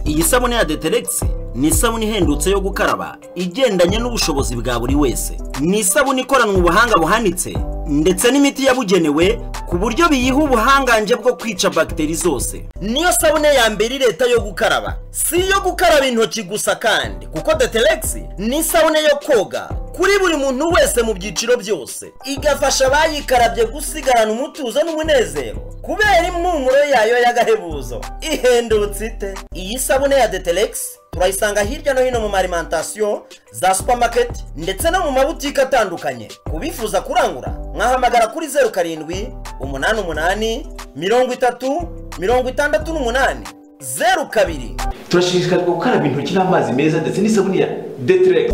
[SPEAKER 31] iyi sabune ya deteregisi ni isabune ihendutse yo gukaraba igendanye n'ubushobozi bwa buri wese ni isabune ikoranwe ubuhanga buhanitse ndetse n'imiti yabugenewe ku buryo biyiha ubuhangange bwo kwica bagiteri zose niyo sabune ya mbere leta yo gukaraba si iyo gukaraba intoki gusa kandi kuko deteregisi ni isabune yo koga kuri buri muntu wese mu byiciro byose igafasha abayikarabye gusigarana umutuzo n'umunezero kubera impumuro yayo y'agahebuzo ihendutse ite iyi sabune ya deteregisi turayisanga hirya no hino mu marimantasiyo za supamaketi ndetse no mu mabutike atandukanye ku bifuza kurangura mwahamagara kuri zeru karindwi umunani umunani mirongo itatu mirongo itandatu n'umunani zeru kabiri
[SPEAKER 30] turashishikarizwa gukaraba intoki n'amazi meza ndetse n'isabune ya detrex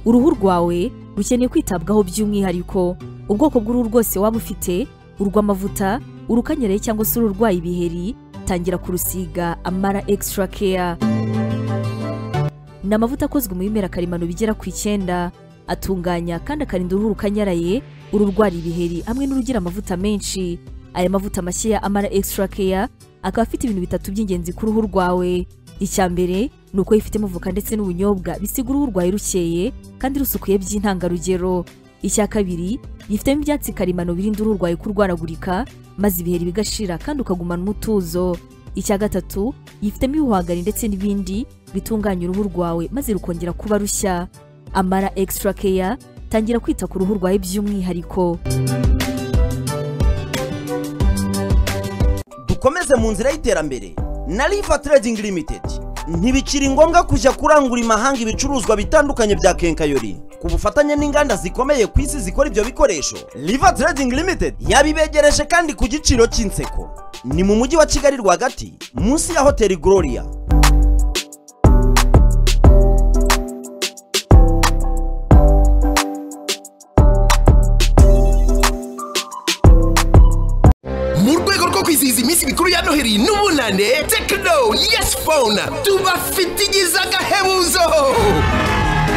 [SPEAKER 10] uruhu rwawe rukeneye kwitabwaho by'umwihariko ubwoko bw'uruhu rwose waba ufite urw'amavuta urukanyereye cyangwa se ururwaye ibiheri tangira kurusiga amara extra care ni amavuta akozwe mu bimera karemano bigera ku icyenda atunganya kandi akarinda uruhu rukanyaraye ururwara ibiheri hamwe n'urugira amavuta menshi aya mavuta mashya ya amara extra care akaba afite ibintu bitatu by'ingenzi ku ruhu rwawe icya mbere ni uko yifitemo voka ndetse n'ubunyobwa bisiga uruhu rwawe rukeye kandi rusukuye by'intangarugero icya kabiri yifitemo ibyatsi karemano birinda uruhu rwawe kurwaragurika maze ibiheri bigashira kandi ukagumana umutuzo icya gatatu yifitemo ibihwagari ndetse n'ibindi bitunganya uruhu rwawe maze rukongera kuba rushya
[SPEAKER 38] amara extra care tangira kwita ku ruhu rwawe by'umwihariko
[SPEAKER 31] dukomeze mu nzira y'iterambere na riva trading limited ntibikiri ngombwa kujya kurangura imahanga ibicuruzwa bitandukanye bya kenkayori ku bufatanye n'inganda zikomeye ku isi zikora ibyo bikoresho riva trading limited yabibegereje kandi ku giciro cy'inseko ni mu mujyi wa kigali rwagati munsi ya hoteli gloria
[SPEAKER 26] mu rwego rwo kwizihiza iminsi mikuru ya noheli n'ubunane tekino yesi fone tubafitigiza agahebuzo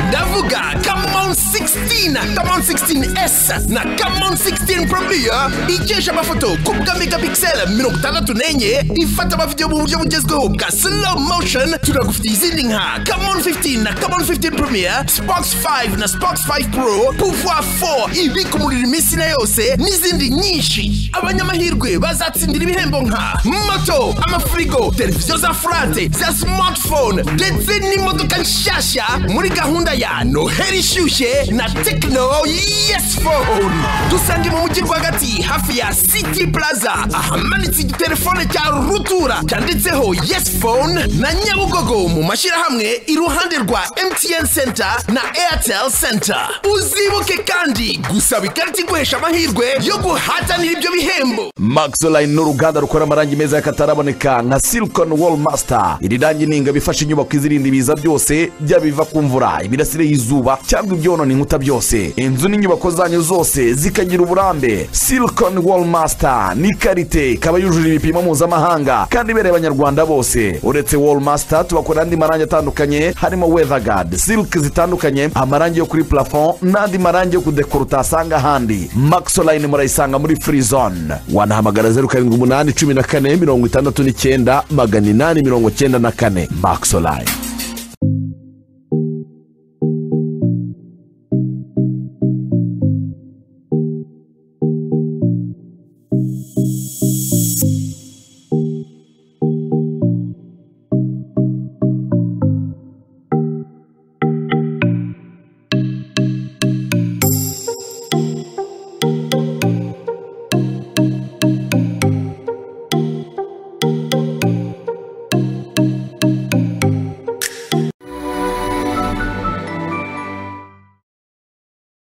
[SPEAKER 26] ndavuga kamon 16 kamon 16s na kamon 16 promiya ikesha amafoto ku bwa megapixel mirongo itandatu n'enye ifata amavidewo mu buryo bugezweho bwa slow motion turagufitiye izindi nka kamon 15 na kamon 15 promiya spox 5 na spox 5 pro pouvoir 4 ibika umuriro iminsi na yose n'izindi nyinshi abanyamahirwe bazatsindira ibihembo nka moto amafirigo televiziyo za furate za smartphone ndetse n'imodoka nshyashya muri gahunda ya noheli ishyushye na tekino yesi fone dusange mu mujyi rwagati hafi ya city plaza ahamanitse igitelefone cya rutura cyanditseho yesi fone na nyabugogo mu mashyirahamwe iruhande rwa mtn center na airtel center uzibuke kandi gusaba ikarita iguhesha amahirwe yo guhatanira ibyo bihembo
[SPEAKER 21] maxoline ni uruganda rukora amarangi meza y'akataraboneka nka silicon wall master iri rangi ni ingabo ifasha inyubako izirinda ibiza byose byaba ibiva ku mvura imirasire y'izuba cyangwa ibyonona inkuta byose inzu n'inyubako zanyu zose zikagira uburambe silicon wall master ni karite ikaba yujuje ibipimo mpuzamahanga kandi ibereye abanyarwanda bose uretse wall master tubakora andi marangi atandukanye harimo weatherguard silk zitandukanye amarangi yo kuri plafond n'andi marangi yo kudekora utasanga ahandi maxoline murayisanga muri free zone wanahamagara zeru karindwi umunani cumi na kane mirongo itandatu n'icyenda magana inani mirongo icyenda na kane maxoline